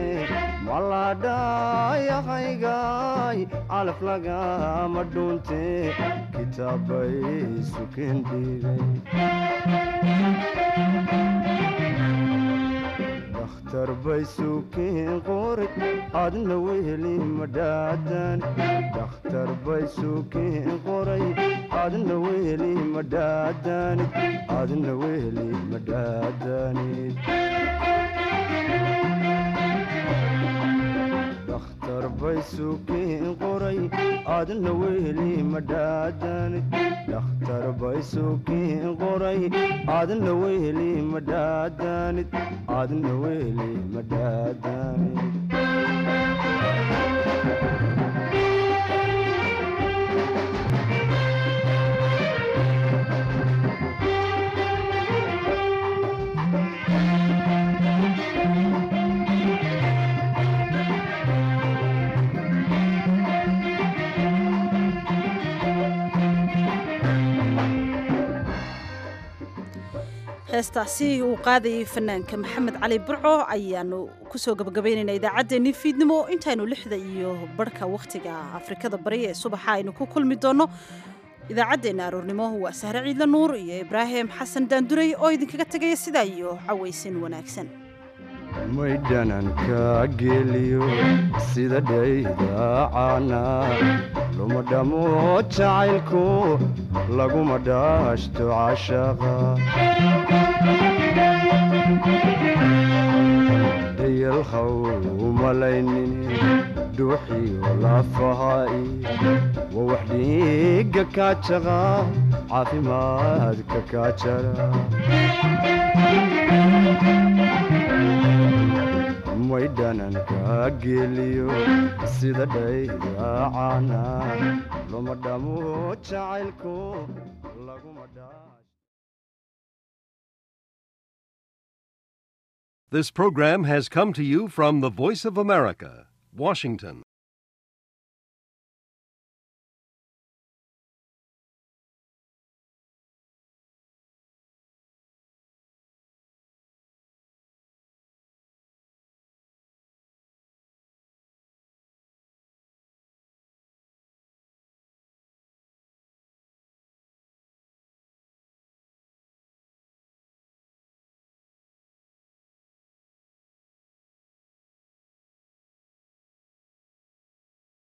maladhayahaygaay calaf lagama dhunte kitaabay sukeen dhigay dakhtar bay sukeen qoray adna weheli madhaadan dakhtar bay sukeen qoray adna weheli madhaadanid adna weheli madhaadanid dakhtar bay sukeen qoray adna weheli madhaadanid dakhtar bay sukeen qoray adna weheli madhaadanid adna weheli madhaadanid heestaasi uu qaadayay fanaanka maxamed cali burco ayaanu kusoo gabagabaynaynaa idaacaddeenii fiidnimo intaynu lixda iyo barhka wakhtiga afrikada bari ee subaxa aynu ku kulmi doonno idaacaddeenna aroornimo waa sahre ciidla nuur iyo ibraahim xasan daanduray oo idinkaga tegaya sidaa iyo cawaysin wanaagsan maydhananka geliyo sida dhaydaacana luma dhamo jacaylku laguma dhaashto cashaqa dayalhaw umalaynin dhuuxiyo lafaha'i waa wax dhiigga kaajaqa caafimaadka kaajara maydhananka geliyo sida dhaydaacana luma dhamo jacaylku laguma dhaa This program has come to you from the Voice of America, Washington.